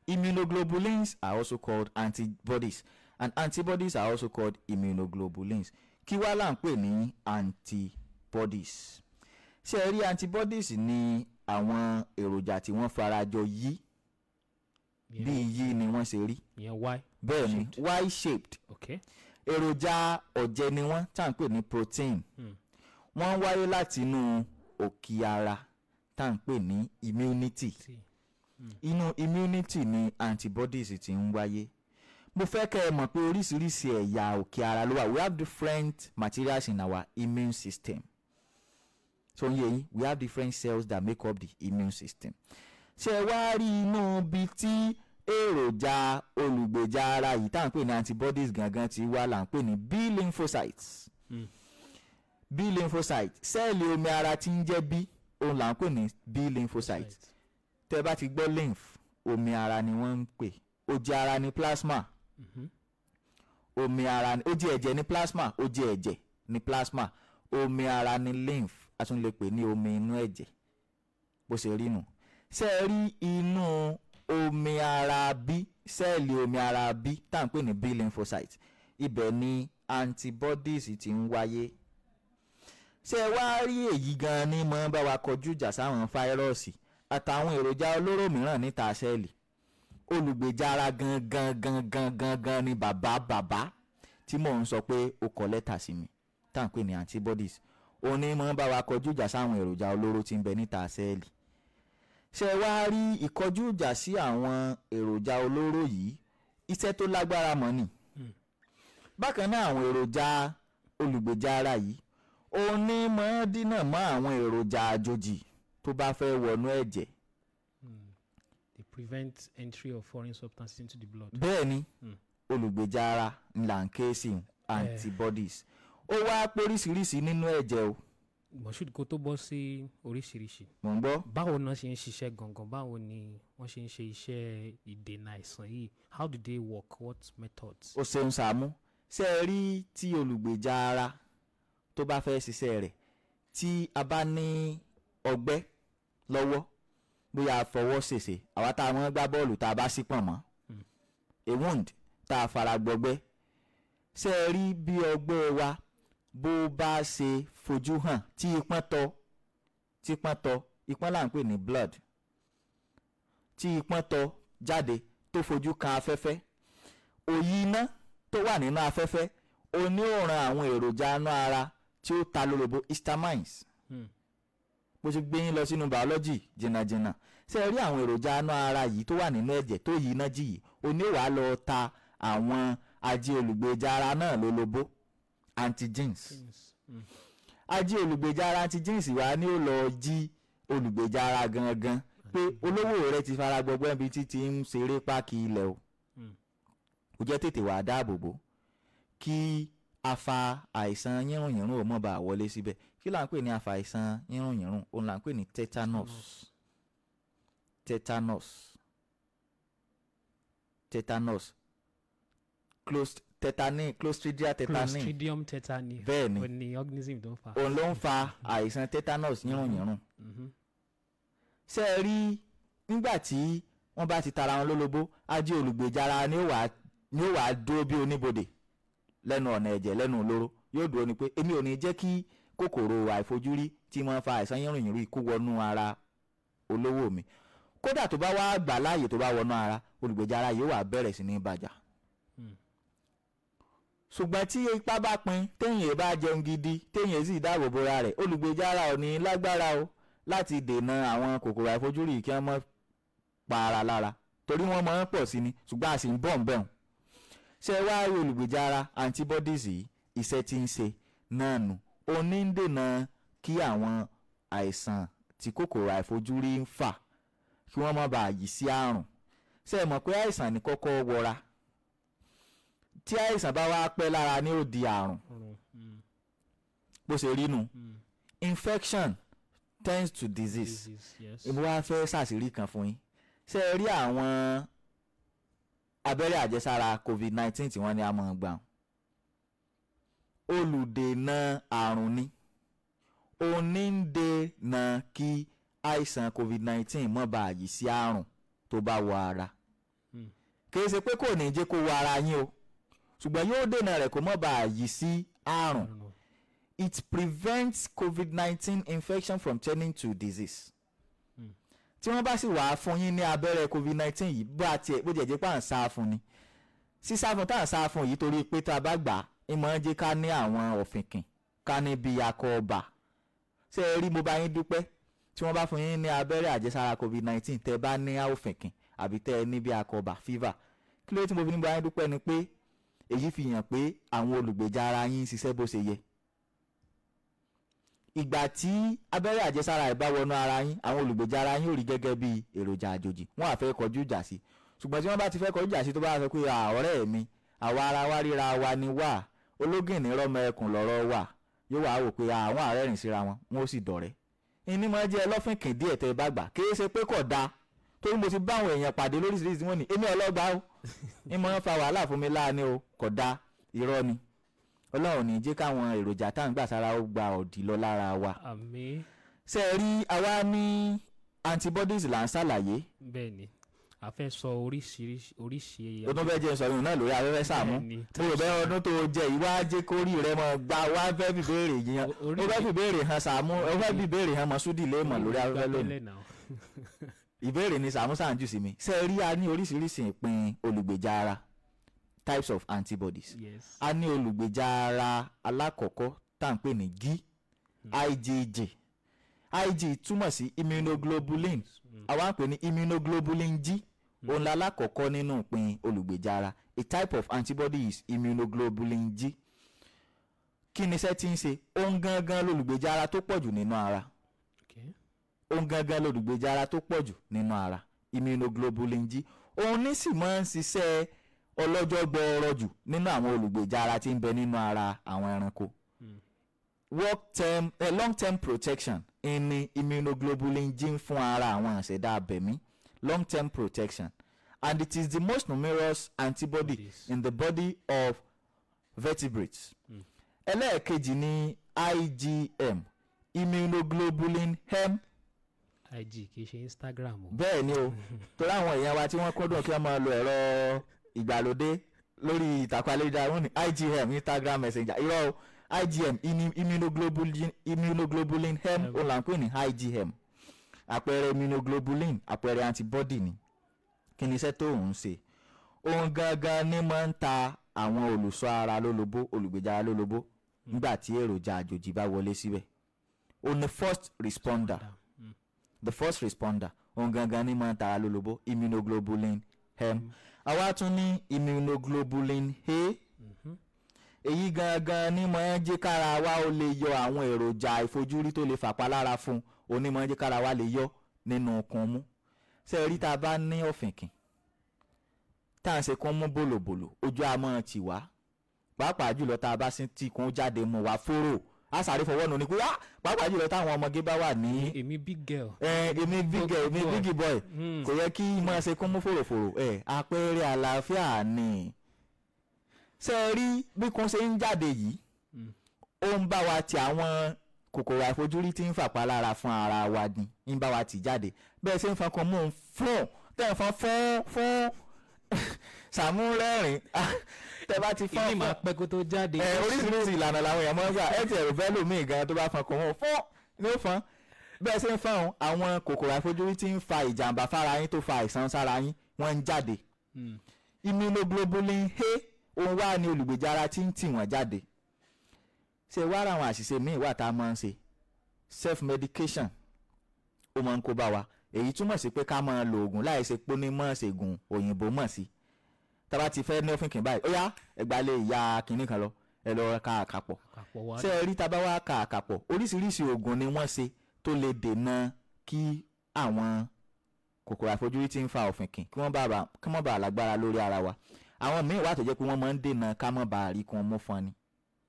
immunoglobulins are also called antibodies and antibodies are also called immunoglobulins kí wá là ń pè ní antibodies ṣé ẹ rí antibodies ní àwọn èròjà tí wọ́n farajọ yí bí yí ni wọ́n ṣe rí ìyẹn y bẹ́ẹ̀ ni y shaped ok èròjà ọ̀jẹ̀ ni wọ́n tá à ń pè ní protein Hmm. wọ́n wáyé láti inú òkè ara tá à ń pè ní immunity tí inú immunity ni antibodies ti ń wáyé mo fẹ́ kẹ́ ẹ mọ̀ pé oríṣiríṣi ẹ̀yà òkè ara ló wà we have different materials in our immune system so ń yé yín we have different cells that make up the immune system ṣé ẹ wá rí inú ibi tí èròjà olùgbèjà ara yìí tá à ń pè ní antibodies gangan ti wá là ń pè ní b lymphocytes Hmm. b lymphocyte sẹ́ẹ̀lì omi ara tí ń jẹ́ b òun là ń pè ní b lymphocyte tẹ́ bá ti gbọ́ lymph omi ara ni wọ́n ń pè oje ara ni plasma omi ara ni oje ẹ̀jẹ̀ ni plasma oje ẹ̀jẹ̀ ni plasma omi ara ni lymph a tún lè pè ní omi inú ẹ̀jẹ̀ bó ṣe rí nù ṣé ẹ rí inú omi ara bí sẹ́ẹ̀lì omi ara bí tá à ń pè ní b lymphocyte ibẹ̀ ni antibodies ti ń wáyé ṣé ẹ wá rí èyí gan-an ní mọ́ bá wa kọjú ìjà sáwọn fáírọ́ọ̀sì àtàwọn èròjà olóró mìíràn níta sẹ́ẹ̀lì olùgbèjà ara gangan gangan gangan ni bàbá bàbá tí mò ń sọ pé ó kọ lẹ́tà sí mi tá à ń pè ní antibodies òun ní mọ́ bá wa kọjú ìjà sáwọn èròjà olóró tí ń bẹ níta sẹ́ẹ̀lì ṣé ẹ wá rí ìkọjú ìjà sí àwọn èròjà olóró yìí iṣẹ́ tó lágbára mọ́ ni bákan náà àwọn èròjà olùgbèjà ara yìí òun ní mọ́ dínà mọ́ àwọn èròjà àjòjì tó bá fẹ́ wọnú ẹ̀jẹ̀ they prevent entry of foreign substances into the blood. bẹ́ẹ̀ ni Hmm. olùgbèjà ara ńlá ń ké sí antibodies ó wá póríṣiríṣi nínú ẹ̀jẹ̀ o moshood kó tó bọ́ sí oríṣiríṣi mò ń gbọ́ báwo náà ṣe ń ṣiṣẹ́ gangan báwo ni wọ́n ṣe ń ṣe iṣẹ́ ìdènà àìsàn yìí how do they work what methods. ó ṣeun sàmú ṣe é rí tí olùgbèjà ara tó bá fẹ́ ṣiṣẹ́ rẹ̀ tí a bá ní ọgbẹ́ lọ́wọ́ bóyá a fọwọ́ ṣèṣe àwa tá a mọ́ gbá bọ́ọ̀lù tá a bá sí pọ̀n mọ́ a wound tá a fara gbọgbẹ́ ṣe é rí bí ọgbẹ́ wa bó bá ṣe fojú hàn tí ipọ́n tọ tí ipọ́n tọ ipọ́n là ń pè ní blood tí ipọ́n tọ jáde tó fojú kan afẹ́fẹ́ òyì iná tó wà nínú afẹ́fẹ́ oní òòrùn àwọn èròjà inú ara tí ó ta lólobó histamines Hmm. bó ṣe gbé yín lọ sínú biology jìnnàjìnnà ṣé ẹ rí àwọn èròjà inú ara yìí tó wà nínú ẹ̀jẹ̀ tó yí iná jì yìí oní wàá lọ ta àwọn ajé olùgbèjà ara náà lólobó antigens Mm. ajé olùgbèjà ara antigens wa ni ó lọ jí olùgbèjà ara gangan pé olówó rẹ ti fara gbọgbẹ́ ibi tí ti ń ṣeré páàkì ilẹ̀ o Mm. kò jẹ́ tètè wàá dáàbò bò kí afa àìsàn yírùnyírùn ò mọ̀ bá wọlé síbẹ̀ kí là ń pè ní afa àìsàn yírùnyírùn òun là ń pè ní tetanus tetanus tetanus Clos- tetani clostridia tetani clostridium tetani bẹ́ẹ̀ ni ó ní organism tó ń fa. òun ló ń fa àìsàn tetanus yírùnyírùn Mhm. ṣé ẹ rí nígbà tí wọ́n bá ti tara wọn lólobó ajé olùgbèjà ara ni ó wàá ni ó wàá dúró bí oníbodè lẹ́nu ọ̀nà ẹ̀jẹ̀ lẹ́nu olóró yóò dúró ni pé èmi ò ní jẹ́ kí kòkòrò àìfojúrí tí wọ́n fa àìsàn yírùnyírùn kó wọnú ara olówó mi kódà tó bá wá gbà láàyè tó bá wọnú ara olùgbèjà ara yóò wá bẹ̀rẹ̀ sí ní bàjá Hmm. ṣùgbọ́n tí ipá bá pin téèyàn bá jẹun gidi téèyàn sì dáàbò bora rẹ̀ olùgbèjà ara ò ní lágbára o láti dènà àwọn kòkòrò àìfojúrí kí wọ́n mọ́ pa ara lára torí wọ́n máa ń pọ̀ sí ni ṣùgbọ́n a sì ń bọ̀ ń bẹ̀rùn ṣé ẹ wá rí olùgbèjà ara antibodies yìí iṣẹ́ tí ń ṣe náà nù ó ní ń dènà kí àwọn àìsàn tí kòkòrò àìfojúrí ń fà kí wọ́n má bàa yí sí àrùn ṣé ẹ mọ̀ pé àìsàn ní kọ́kọ́ wọra tí àìsàn bá wá pẹ́ lára ní ó di àrùn Ọrùn. Mm. bó ṣe rí nu Mm. infection tends to disease disease yes. èmi wá fẹ́ ṣàṣírí kan fún yín ṣé ẹ rí àwọn abẹ́rẹ́ àjẹsára covid nineteen tí wọ́n ní a máa gbà olùdènà àrùn ni onídènà kí àìsàn covid nineteen má bàa yí sí àrùn tó bá wọ ara kì í ṣe pé kò ní jẹ́ kó wọ ara yín o ṣùgbọ́n yóò dènà rẹ̀ kó má bàa yí sí àrùn àrùn. it prevents covid-19 infection from turning to disease. tí wọ́n bá sì wàá fún yín ní abẹ́rẹ́ covid-19 yìí bó àti bó jẹ́ jẹ́ pé à ń sá fún ni sísá fún tá à ń sá fún yìí torí pé tá a bá gbà á ìmọ̀ ń jẹ́ ká ní àwọn ọ̀fìnkìn ká ní bí akọ ọba ṣé ẹ rí mo bá yín dúpẹ́ tí wọ́n bá fún yín ní abẹ́rẹ́ àjẹsára covid-19 tẹ́ bá ní ọ̀fìnkìn àbí tẹ́ ẹ ní bí akọ ọba fever kí ló dé tí mo fi ní bá yín dúpẹ́ ni pé èyí fi hàn pé àwọn olùgbèjà ara yín ń ṣiṣẹ́ bó ṣe yẹ ìgbà tí abẹ́rẹ́ àjẹsára ẹ̀ bá wọnú ara yín àwọn olùgbèjà ara yín ò rí gẹ́gẹ́ bí èròjà àjòjì wọ́n á fẹ́ kọjú ìjà sí ṣùgbọ́n tí wọ́n bá ti fẹ́ kọjú ìjà sí tó bá sọ pé "À, ọ̀rẹ́ mi àwa ara wa ríra wa ni wà ológìnní rọmọ ẹkùn lọ́rọ̀ wà yóò wá wò pé àwọn àárẹ̀rìn síra wọn wọn ó sì dọ̀rẹ́ ìní máa jẹ́ ẹlọ́fìnkìn díẹ̀ tẹ́ ẹ bá gbà kì í ṣe pé kò dáa torí mo ti bá àwọn èèyàn pàdé lóríṣiríṣi wọn ni èmi ọlọ́gbà ó ní mo ń fa wàhálà fún mi láàánú o kò dáa irọ́ ni ọlọ́run ní jẹ́ káwọn èròjà tá à ń gbà sára ó gba ọ̀dì lọ lára wa àmì ṣe é rí àwa ní antibodies là ń ṣàlàyé bẹ́ẹ̀ ni a fẹ́ sọ oríṣiríṣi oríṣi ó tún fẹ́ jẹ́ sọyún náà lórí afẹ́fẹ́ sàmú Bẹ́ẹ̀ni. mo rò bẹ́ẹ̀ ọdún tó jẹ ìwá jẹ́ kórì rẹ mọ̀ gba wá fẹ́ fi béèrè yíyan O- ó orí fẹ́ mi- fi béèrè hàn sàmú ó fẹ́ fi béèrè hàn mọ̀súdì lé mọ̀ lórí afẹ́fẹ́ lónìí Gbàgbélẹ̀ náà. ìbéèrè ni sàmú sàǹjù sí mi ṣe é rí a ní oríṣiríṣi ìpín olùgbèjà ara types of antibodies yes a ní olùgbèjà ara alákọ̀ọ́kọ́ tá à ń pè ní G IgG Ig túmọ̀ sí immunoglobulin àwa ń pè ní immunoglobulin G òun la alákọ̀ọ́kọ́ nínú ìpín olùgbèjà ara a type of antibody is immunoglobulin G kí ni iṣẹ́ tí ń ṣe òun gangan lolùgbèjà ara tó pọ̀jù nínú ara okay òun gangan lolùgbèjà ara tó pọ̀jù nínú ara immunoglobulin G òun ní sì máa ń ṣiṣẹ́ ọlọ́jọ́ gbọọrọ jù nínú àwọn olùgbèjà ara tí ń bẹ nínú ara àwọn ẹranko work term eh, long term protection ní immunoglobulin G ń fún ara àwọn àṣẹdá abẹ̀mí long term protection and it is the most numerous antibody Bodies. in the body of vertebrates ẹlẹ́ẹ̀kejì ni IgM immunoglobulin M ig kì í ṣe instagram o bẹ́ẹ̀ ni o torí àwọn èèyàn wa tí wọ́n kúndùn kí wọ́n máa lo ẹ̀rọ ìgbàlódé lórí ìtàkùn ayélujára wọn ni IgM Instagram Messenger irọ́ o IgM ini- immunoglobulin immunoglobulin M ó là ń pè ní IgM àpẹẹrẹ immunoglobulin àpẹẹrẹ antibody ni kí ni iṣẹ́ tó ń ṣe òun gangan ni máa ń ta àwọn olùṣọ́ ara lólobó olùgbèjà ara lólobó nígbà tí èròjà àjòjì bá wọlé síbẹ̀ ó ní first responder the first responder òun gangan ní máa ń tara lólobó immunoglobulin M àwa tún ní immunoglobulin A èyí gangan ní máa ń jẹ́ kára wa ó lè yọ àwọn èròjà ìfojúrí tó lè fàpalára fún òun ní máa ń jẹ́ kára wa lè yọ nínú okun mú ṣé ẹ rí tá a bá ní ọ̀fìnkìn tá à ń ṣe kún mú bòlòbòlò ojú a máa tì wá pàápàá jùlọ tá a bá sí tí kún jáde mú wa fóró a sáré fọwọ́ nù ní pé "Ah!" pàápàá jùlọ táwọn ọmọge bá wà ní èmi big girl ẹ èmi big ẹ èmi boy. big boy Hmm. kò yẹ kí n máa ṣe kún mú fòròfòrò ẹ àpẹẹrẹ àlàáfíà ni ṣe é rí bí kún ṣe ń jáde yìí ó ń bá wa ti àwọn kòkòrò àìfojúrí tí ń fàpá lára fún ara wa ni ń bá wa tì jáde bẹ́ẹ̀ ṣe ń fọn kan mú un fún tẹ́ ń fọn fún fún sàmú rẹ́rìn tẹ́ bá ti fọn ìdí fún máa pẹ́ kó tó jáde ẹ oríṣiríṣi ìlànà làwọn èèyàn máa ń gbà ẹ ti ẹ̀rù bẹ́ẹ̀ lómi gan tó bá fọn kò wọ́n fún ní ó fọn bẹ́ẹ̀ ṣe ń fọn òun, àwọn kòkòrò àìfojúrí tí ń fa ìjàmbá fára yín tó fa àìsàn sára yín wọ́n ń jáde immunoglobulin A òun wá ní olùgbèjà ara tí ń tì wọ́n jáde ṣe wá ra àwọn àṣìṣe míì wà tá a máa ń ṣe self medication ó máa ń kó bá wa èyí túmọ̀ sí pé ká máa lo oògùn láì ṣe pé ní mọ̀ ṣègùn òyìnbó mọ̀ sí tá a bá ti fẹ́ ní òfin kìn báyìí ó yá ẹgbàá lè ya kinní kan lọ ẹ lọ ká àkàpọ̀ àpapọ̀ wa ṣé ẹ rí tá a bá wá ka àkàpọ̀ oríṣiríṣi oògùn ni wọ́n ṣe tó lè dènà kí àwọn kòkòrò àìfojúrí tí ń fa ọ̀fìnkìn kí wọ́n bá bá kí wọ́n bá lágbára lórí ara wa àwọn míì wà tó jẹ́ pé wọ́n máa ń dènà ká má bàa rí kí wọ́n mú fún ni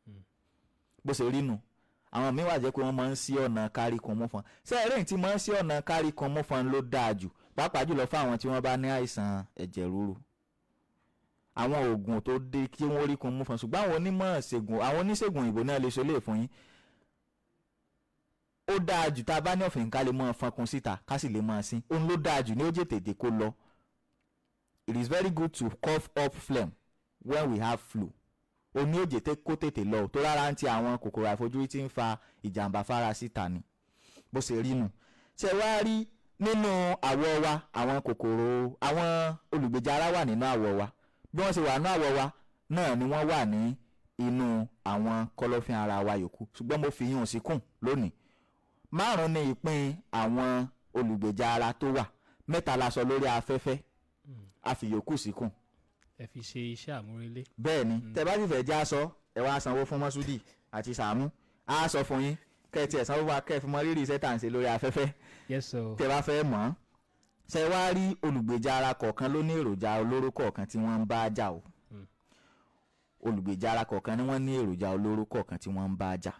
bó ṣe rí nu àwọn míì wà jẹ́ pé wọ́n máa ń sí ọ̀nà kárí kan mú fún ṣé ẹ rẹ́yìn tí máa ń sí ọ̀nà kárí kan mú fún ló dáa jù pàápàá jùlọ fún àwọn tí wọ́n bá ní àìsàn ẹ̀jẹ̀ ríru àwọn oògùn tó dé kí wọ́n rí kan mú fún ṣùgbọ́n àwọn onímọ̀ ṣègùn àwọn oníṣègùn òyìnbó náà lè ṣe lè fún yín ó dáa jù tá a bá ní ọ̀fìn ká lè mọ fọnkun síta ká sì lè mọ sí òun ló dáa jù ní ó jẹ́ tètè kó lọ it is very good to cough up phlegm when we have flu omi òjè tẹ kó tètè lọ tó rárá ń ti àwọn kòkòrò àìfojúrí tí ń fa ìjàmbá fara síta ni bó ṣe rí nù ṣe wá rí nínú àwọ̀ wa àwọn kòkòrò àwọn olùgbèjà ara wà nínú àwọ̀ wa bí wọ́n ṣe wà nínú àwọ̀ wa náà ni wọ́n wà ní inú àwọn kọ̀lọ̀fín ara wa yòókù ṣùgbọ́n mo fi yún un síkùn lónìí márùn-ún ni ìpín àwọn olùgbèjà ara tó wà mẹ́ta la sọ lórí afẹ́fẹ́ a fi yòókù síkùn ẹ fi ṣe iṣẹ́ àmúrelé bẹ́ẹ̀ ni tẹ bá sì fẹ́ já aṣọ ẹ wá sanwó fún mọ́súdì àti sàmú á sọ fún yín kẹ́ ẹ tiẹ̀ sanwó fún wa kẹ́ ẹ fi mọ rírì iṣẹ́ tà ń ṣe lórí afẹ́fẹ́ yes sir tẹ bá fẹ́ mọ̀ ọ́n ṣe wá rí olùgbèjà ara kọ̀ọ̀kan ló ní èròjà olóró kọ̀ọ̀kan tí wọ́n ń bá jà o olùgbèjà ara kọ̀ọ̀kan ni wọ́n ní èròjà olóró kọ̀ọ̀kan tí wọ́n ń bá jà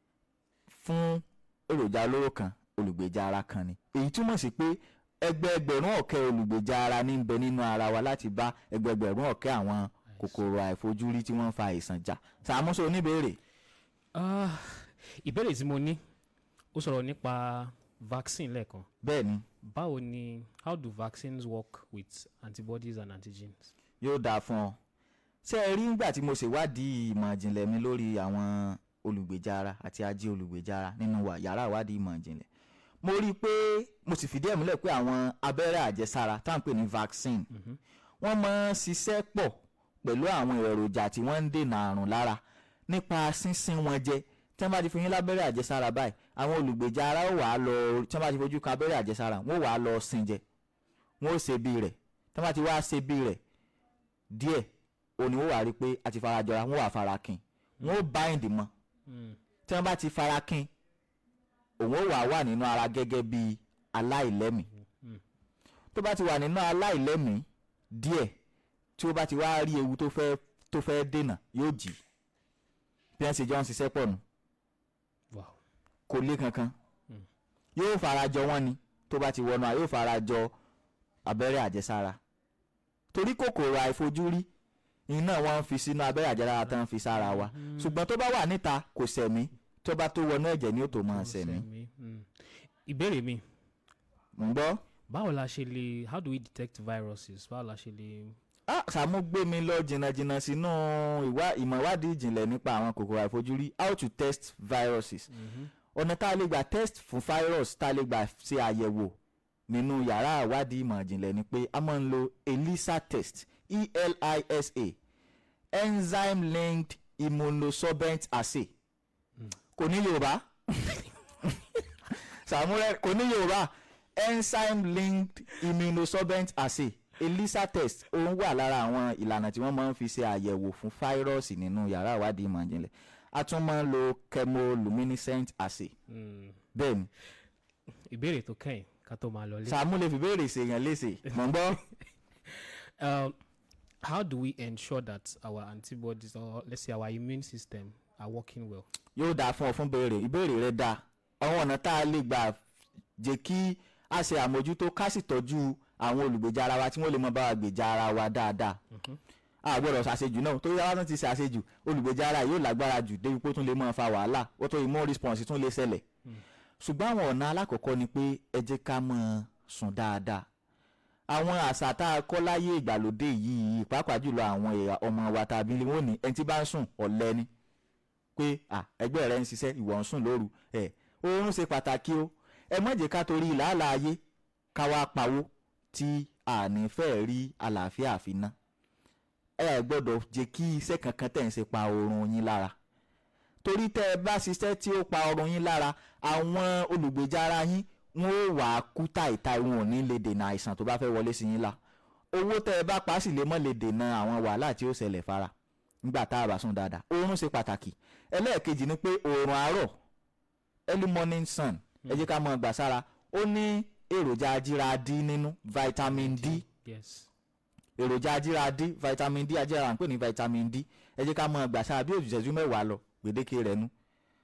fún èròjà olóró kan olùgbèjà ara kan ni èyí túmọ̀ sí pé ẹgbẹẹgbẹ̀rún ọ̀kẹ́ olùgbèjà ara ní ń bẹ nínú ara wa láti bá ẹgbẹẹgbẹ̀rún ọ̀kẹ́ àwọn kòkòrò àìfojúrí tí wọ́n ń fa àìsàn jà sàmúso oníbèrè Ah, ìbéèrè tí mo ní ó sọ̀rọ̀ nípa vaccine lẹ́ẹ̀kan bẹ́ẹ̀ ni báwo ni how do vaccines work with antibodies and antigens. yóò dáa fún ọ ṣé ẹ rí nígbà tí mo ṣèwádìí ìmọ̀ ìjìnlẹ̀ mi lórí àwọn olùgbèjà ara àti ajé olùgbèjà ara nínú wa yàrá ìwádìí ìmọ̀ ìjìnlẹ̀ mo rí i pé mo sì fìdí ẹ̀ múlẹ̀ pé àwọn abẹ́rẹ́ àjẹsára tá à ń pè ní vaccine wọ́n máa ń ṣiṣẹ́ pọ̀ pẹ̀lú àwọn èròjà tí wọ́n ń dènà àrùn lára nípa sínsín wọn jẹ tí wọ́n bá ti fún yín lábẹ́rẹ́ àjẹsára báyìí àwọn olùgbèjà ara ó wàá lọ tí wọ́n bá ti fojú kan abẹ́rẹ́ àjẹsára wọ́n ó wàá lọ sin jẹ wọ́n ó ṣe bí rẹ̀ tí wọ́n bá ti wá ṣe bí rẹ̀ díẹ̀ òní wọ́n wà rí i pé a ti fara jọra wọ́n wà fara kin wọ́n ó bind mọ́ tí wọ́n bá ti fara kin òun ó wà wà nínú ara gẹ́gẹ́ bí aláìlẹ́mìí tó bá ti wà nínú aláìlẹ́mìí díẹ̀ tí ó bá ti wá rí ewu tó fẹ́ tó fẹ́ dènà yóò jì bí wọ́n ṣe jọ ń ṣiṣẹ́ pọ̀ nù wow kò lé kankan yóò fara jọ wọ́n ni tó bá ti wọnú à yóò fara jọ abẹ́rẹ́ àjẹsára torí kòkòrò àìfojúrí iná wọn ń fi sínú abẹ́rẹ́ àjẹsára tán ń fi sára wa ṣùgbọ́n tó bá wà níta kò sẹ̀mí tó bá tó wọnú ẹ̀jẹ̀ ni ó tó máa sẹ̀mí Sẹ̀mí, mm. ìbéèrè mi mò ń gbọ́. báwo la ṣe lè how do we detect viruses báwo la ṣe lè. ah Sàámú gbé mi lọ jìnnàjìnnà sínú ìwà ìmọ̀ ìwádìí ìjìnlẹ̀ nípa àwọn kòkòrò àìfojúrí how to test viruses ọ̀nà tá a lè gbà test fún virus tá a lè gbà ṣe àyẹ̀wò nínú yàrá ìwádìí ìmọ̀ ìjìnlẹ̀ ni pé a máa ń lo ELISA test ELISA enzyme linked immunosorbent assay kò ní Yorùbá Sàámú rẹ kò ní Yorùbá enzyme linked immunosorbent assay ELISA test òun wà lára àwọn ìlànà tí wọ́n máa ń fi ṣe àyẹ̀wò fún fáírọ́ọ̀sì nínú yàrá ìwádìí ìmọ̀ ìjìnlẹ̀ a tún máa ń lo chemoluminescent assay Mm. bẹ́ẹ̀ ni ìbéèrè tó kẹ́yìn ká tó máa lọ lé. Sàámú lè fi béèrè ṣèyàn léṣe mọ̀ ń gbọ́. Um, how do we ensure that our antibodies or let's say our immune system are working well. yóò dáa fún ọ fún béèrè ìbéèrè rẹ dáa àwọn ọ̀nà tá a lè gbà jẹ́ kí a ṣe àmójútó ká sì tọ́jú àwọn olùgbèjà ara wa tí wọ́n lè mọ bá wa gbèjà ara wa dáadáa a gbọ́dọ̀ ṣàṣejù náà tó yára tún ti ṣàṣejù olùgbèjà ara yóò lágbára jù débi pé ó tún lè máa fa wàhálà ó tó immune response tún lè ṣẹlẹ̀ ṣùgbọ́n àwọn ọ̀nà alákọ̀ọ́kọ́ ni pé ẹ jẹ́ ká máa sùn dáadáa àwọn àṣà tá a kọ́ láyé ìgbàlódé yìí pàápàá jùlọ àwọn ẹ̀yà ọmọ wa tàbí wọn ní ẹni tí bá ń sùn ọ̀lẹ ni pé à ẹgbẹ́ rẹ ń ṣiṣẹ́ ìwọ ń sùn lóru ẹ̀ oorun ṣe pàtàkì o ẹ má jẹ́ ká torí làálàá ayé ká wá pawó tí a ní fẹ́ rí àlàáfíà àfiná ẹ gbọ́dọ̀ jẹ́ kí iṣẹ́ kankan tẹ̀ ń ṣe pa oorun yín lára torí tẹ́ ẹ bá ṣiṣẹ́ tí ó pa oorun yín lára àwọn olùgbèjà ara yín wọn ò wá kú táìtáì wọn ò ní lè dènà àìsàn tó bá fẹ́ wọlé sí yín la owó tẹ́ ẹ bá pa á sì lè mọ́ lè dènà àwọn wàhálà tí ó ṣẹlẹ̀ fara nígbà tá a bá sùn dáadáa oorun ṣe pàtàkì ẹlẹ́ẹ̀kejì ni pé oorun àárọ̀ early morning sun ẹ jẹ́ ká mọ gbà sára ó ní èròjà ajíra D nínú vitamin D yes. èròjà ajíra D vitamin D ajíra ń pè ní vitamin D ẹ jẹ́ ká mọ gbà sára bí òjò ìṣẹ́jú mẹ́wàá lọ gbèdéke rẹ̀ nu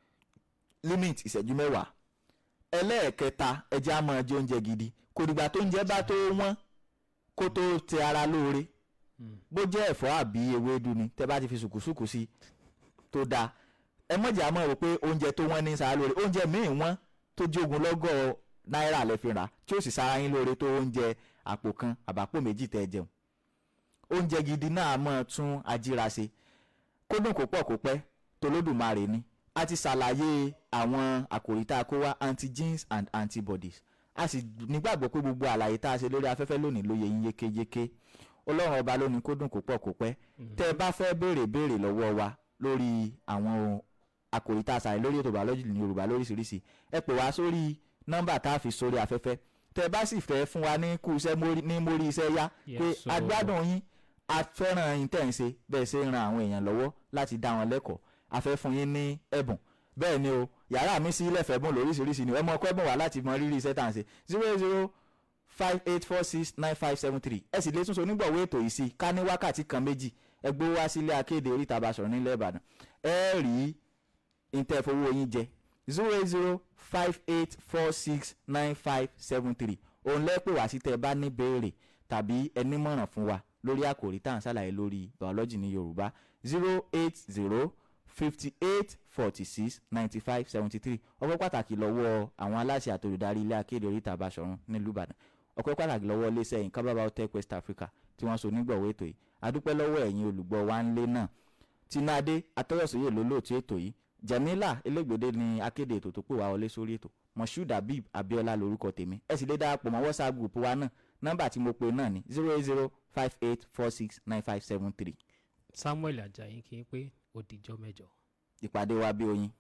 limit ìṣẹ́jú mẹ́wàá ẹlẹ́ẹ̀kẹta ẹ jẹ́ á máa jẹ oúnjẹ gidi kò dìgbà tó oúnjẹ bá tó wọ́n kó tó tẹ ara lóore bó jẹ́ ẹ̀fọ́ àbí ewédú ni tẹ́ bá ti fi sùkúsùkú sí tó dáa ẹ mọ̀jà mọ̀ rò pé oúnjẹ tó wọ́n ní sára lóore oúnjẹ míì wọ́n tó jogun lọ́gọ́ náírà lẹ́ fi rà tí ó sì sára yín lóore tó oúnjẹ àpò kan àbápò méjì tẹ́ ẹ jẹun oúnjẹ gidi náà máa tún ajíra ṣe kódùn kó pọ̀ kó pẹ́ tolódùmarè ni a ti ṣàlàyé àwọn àkòrí tá a kó wá antigens and antibodies a sì nígbàgbọ́ pé gbogbo àlàyé tá a ṣe lórí afẹ́fẹ́ lónìí ló yé yín yékéyéké ọlọ́run ọba ló ní kódùn kó pọ̀ kó pẹ́ tẹ́ ẹ bá fẹ́ béèrè béèrè lọ́wọ́ wa lórí àwọn àkòrí tá a ṣàlàyé lórí ètò biology ní yorùbá lóríṣiríṣi ẹ pè wá sórí nọ́mbà tá a fi sórí afẹ́fẹ́ tẹ́ ẹ bá sì fẹ́ fún wa ní kú iṣẹ́ mórí- ní mórí iṣẹ́ yá pé Yes, so- agbádùn yín a fẹ́ràn yín tẹ̀ ń ṣe bẹ́ẹ̀ ṣe ń ran àwọn èèyàn lọ́wọ́ láti dá wọn lẹ́kọ̀ọ́ a fẹ́ fún yín ní ẹ̀bùn bẹ́ẹ̀ ni o yàrá mi sí ilẹ̀ fẹ́bùn lóríṣiríṣi ni ẹ mọ ọkọ ẹ̀bùn wá láti mọ rírì iṣẹ́ tà ń ṣe zero zero five eight four six nine five seven three ẹ sì lè tún so onígbọ̀wọ́ ètò yìí sí ká ní wákàtí kan méjì ẹ gbé wá sílé akéde oríta Basọ̀run nílẹ̀ Ìbàdàn ẹ rí ìtẹ̀fowó yín jẹ zero eight zero five eight four six nine five seven three òun lẹ́pẹ̀ wá sí tẹ́ ẹ bá ní béèrè tàbí ẹni mọ̀ràn fún wa lórí àkòrí tá à ń ṣàlàyé lórí biology ní Yorùbá zero eight zero fifty eight forty six ninety five seventy three ọpẹ́ pàtàkì lọ́wọ́ àwọn aláṣẹ àtolùdarí ilé akéde oríta Basọ̀run nílùú Ìbàdàn ọpẹ́ pàtàkì lọ́wọ́ iléeṣẹ́ Inkaba Biotech West Africa tí wọ́n so nígbọ̀wọ́ ètò yìí adúpẹ́ lọ́wọ́ ẹ̀yin olùgbọ́ wa ń lé náà tinade atọ́yọ̀sóyè ló lóòtú ètò yìí jamila elégbèdé ni akéde ètò tó pè wá wọlé sórí ètò moshood habib abiola lorúkọ tèmi ẹ sì lè darapọ̀ mọ́ whatsapp group wa náà nọ́mbà tí mo pe náà ni zero eight zero five eight four six nine five seven three samuel ajayi kí n pé ó dijọ́ mẹ́jọ. ìpàdé wa bí oyin.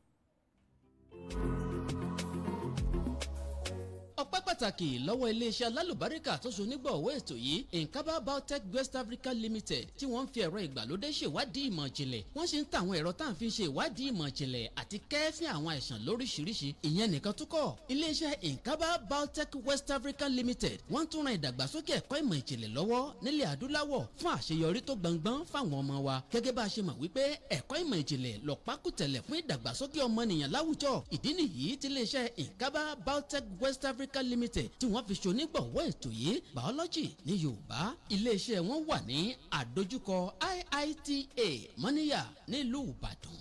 ọpẹ́ pàtàkì lọ́wọ́ iléeṣẹ́ alálùbáríkà tó so nígbọ̀wọ́ ètò yìí Inkaba Biotech West Africa Limited tí wọ́n ń fi ẹ̀rọ ìgbàlódé ṣèwádìí ìmọ̀ ìjìnlẹ̀ wọ́n sì ń ta àwọn ẹ̀rọ tá à ń fi ṣe ìwádìí ìmọ̀ ìjìnlẹ̀ àti kẹ́ẹ́fín àwọn àìsàn lóríṣiríṣi ìyẹn nìkan tó kọ́ iléeṣẹ́ Inkaba Biotech West Africa Limited wọ́n tún ran ìdàgbàsókè ẹ̀kọ́ ìmọ̀ ìjìnlẹ̀ lọ́wọ́ nílẹ̀ adúláwọ̀ fún àṣeyọrí tó gbọngbọ́n fáwọn ọmọ wa gẹ́gẹ́ bá a ṣe mọ̀ wípé ẹ̀kọ́ ìmọ̀ ìjìnlẹ̀ lọ́pákùtẹ̀lẹ̀ fún ìdàgbàsókè ọmọnìyàn láwùjọ ìdí nìyí tí iléeṣẹ́ Inkaba Biotech West Africa Limited tí wọ́n fi ṣonígbọ̀wọ́ ètò yìí biology ní Yorùbá iléeṣẹ́ wọn wà ní àdójúkọ IITA Mọ́níyà nílùú Ìbàdàn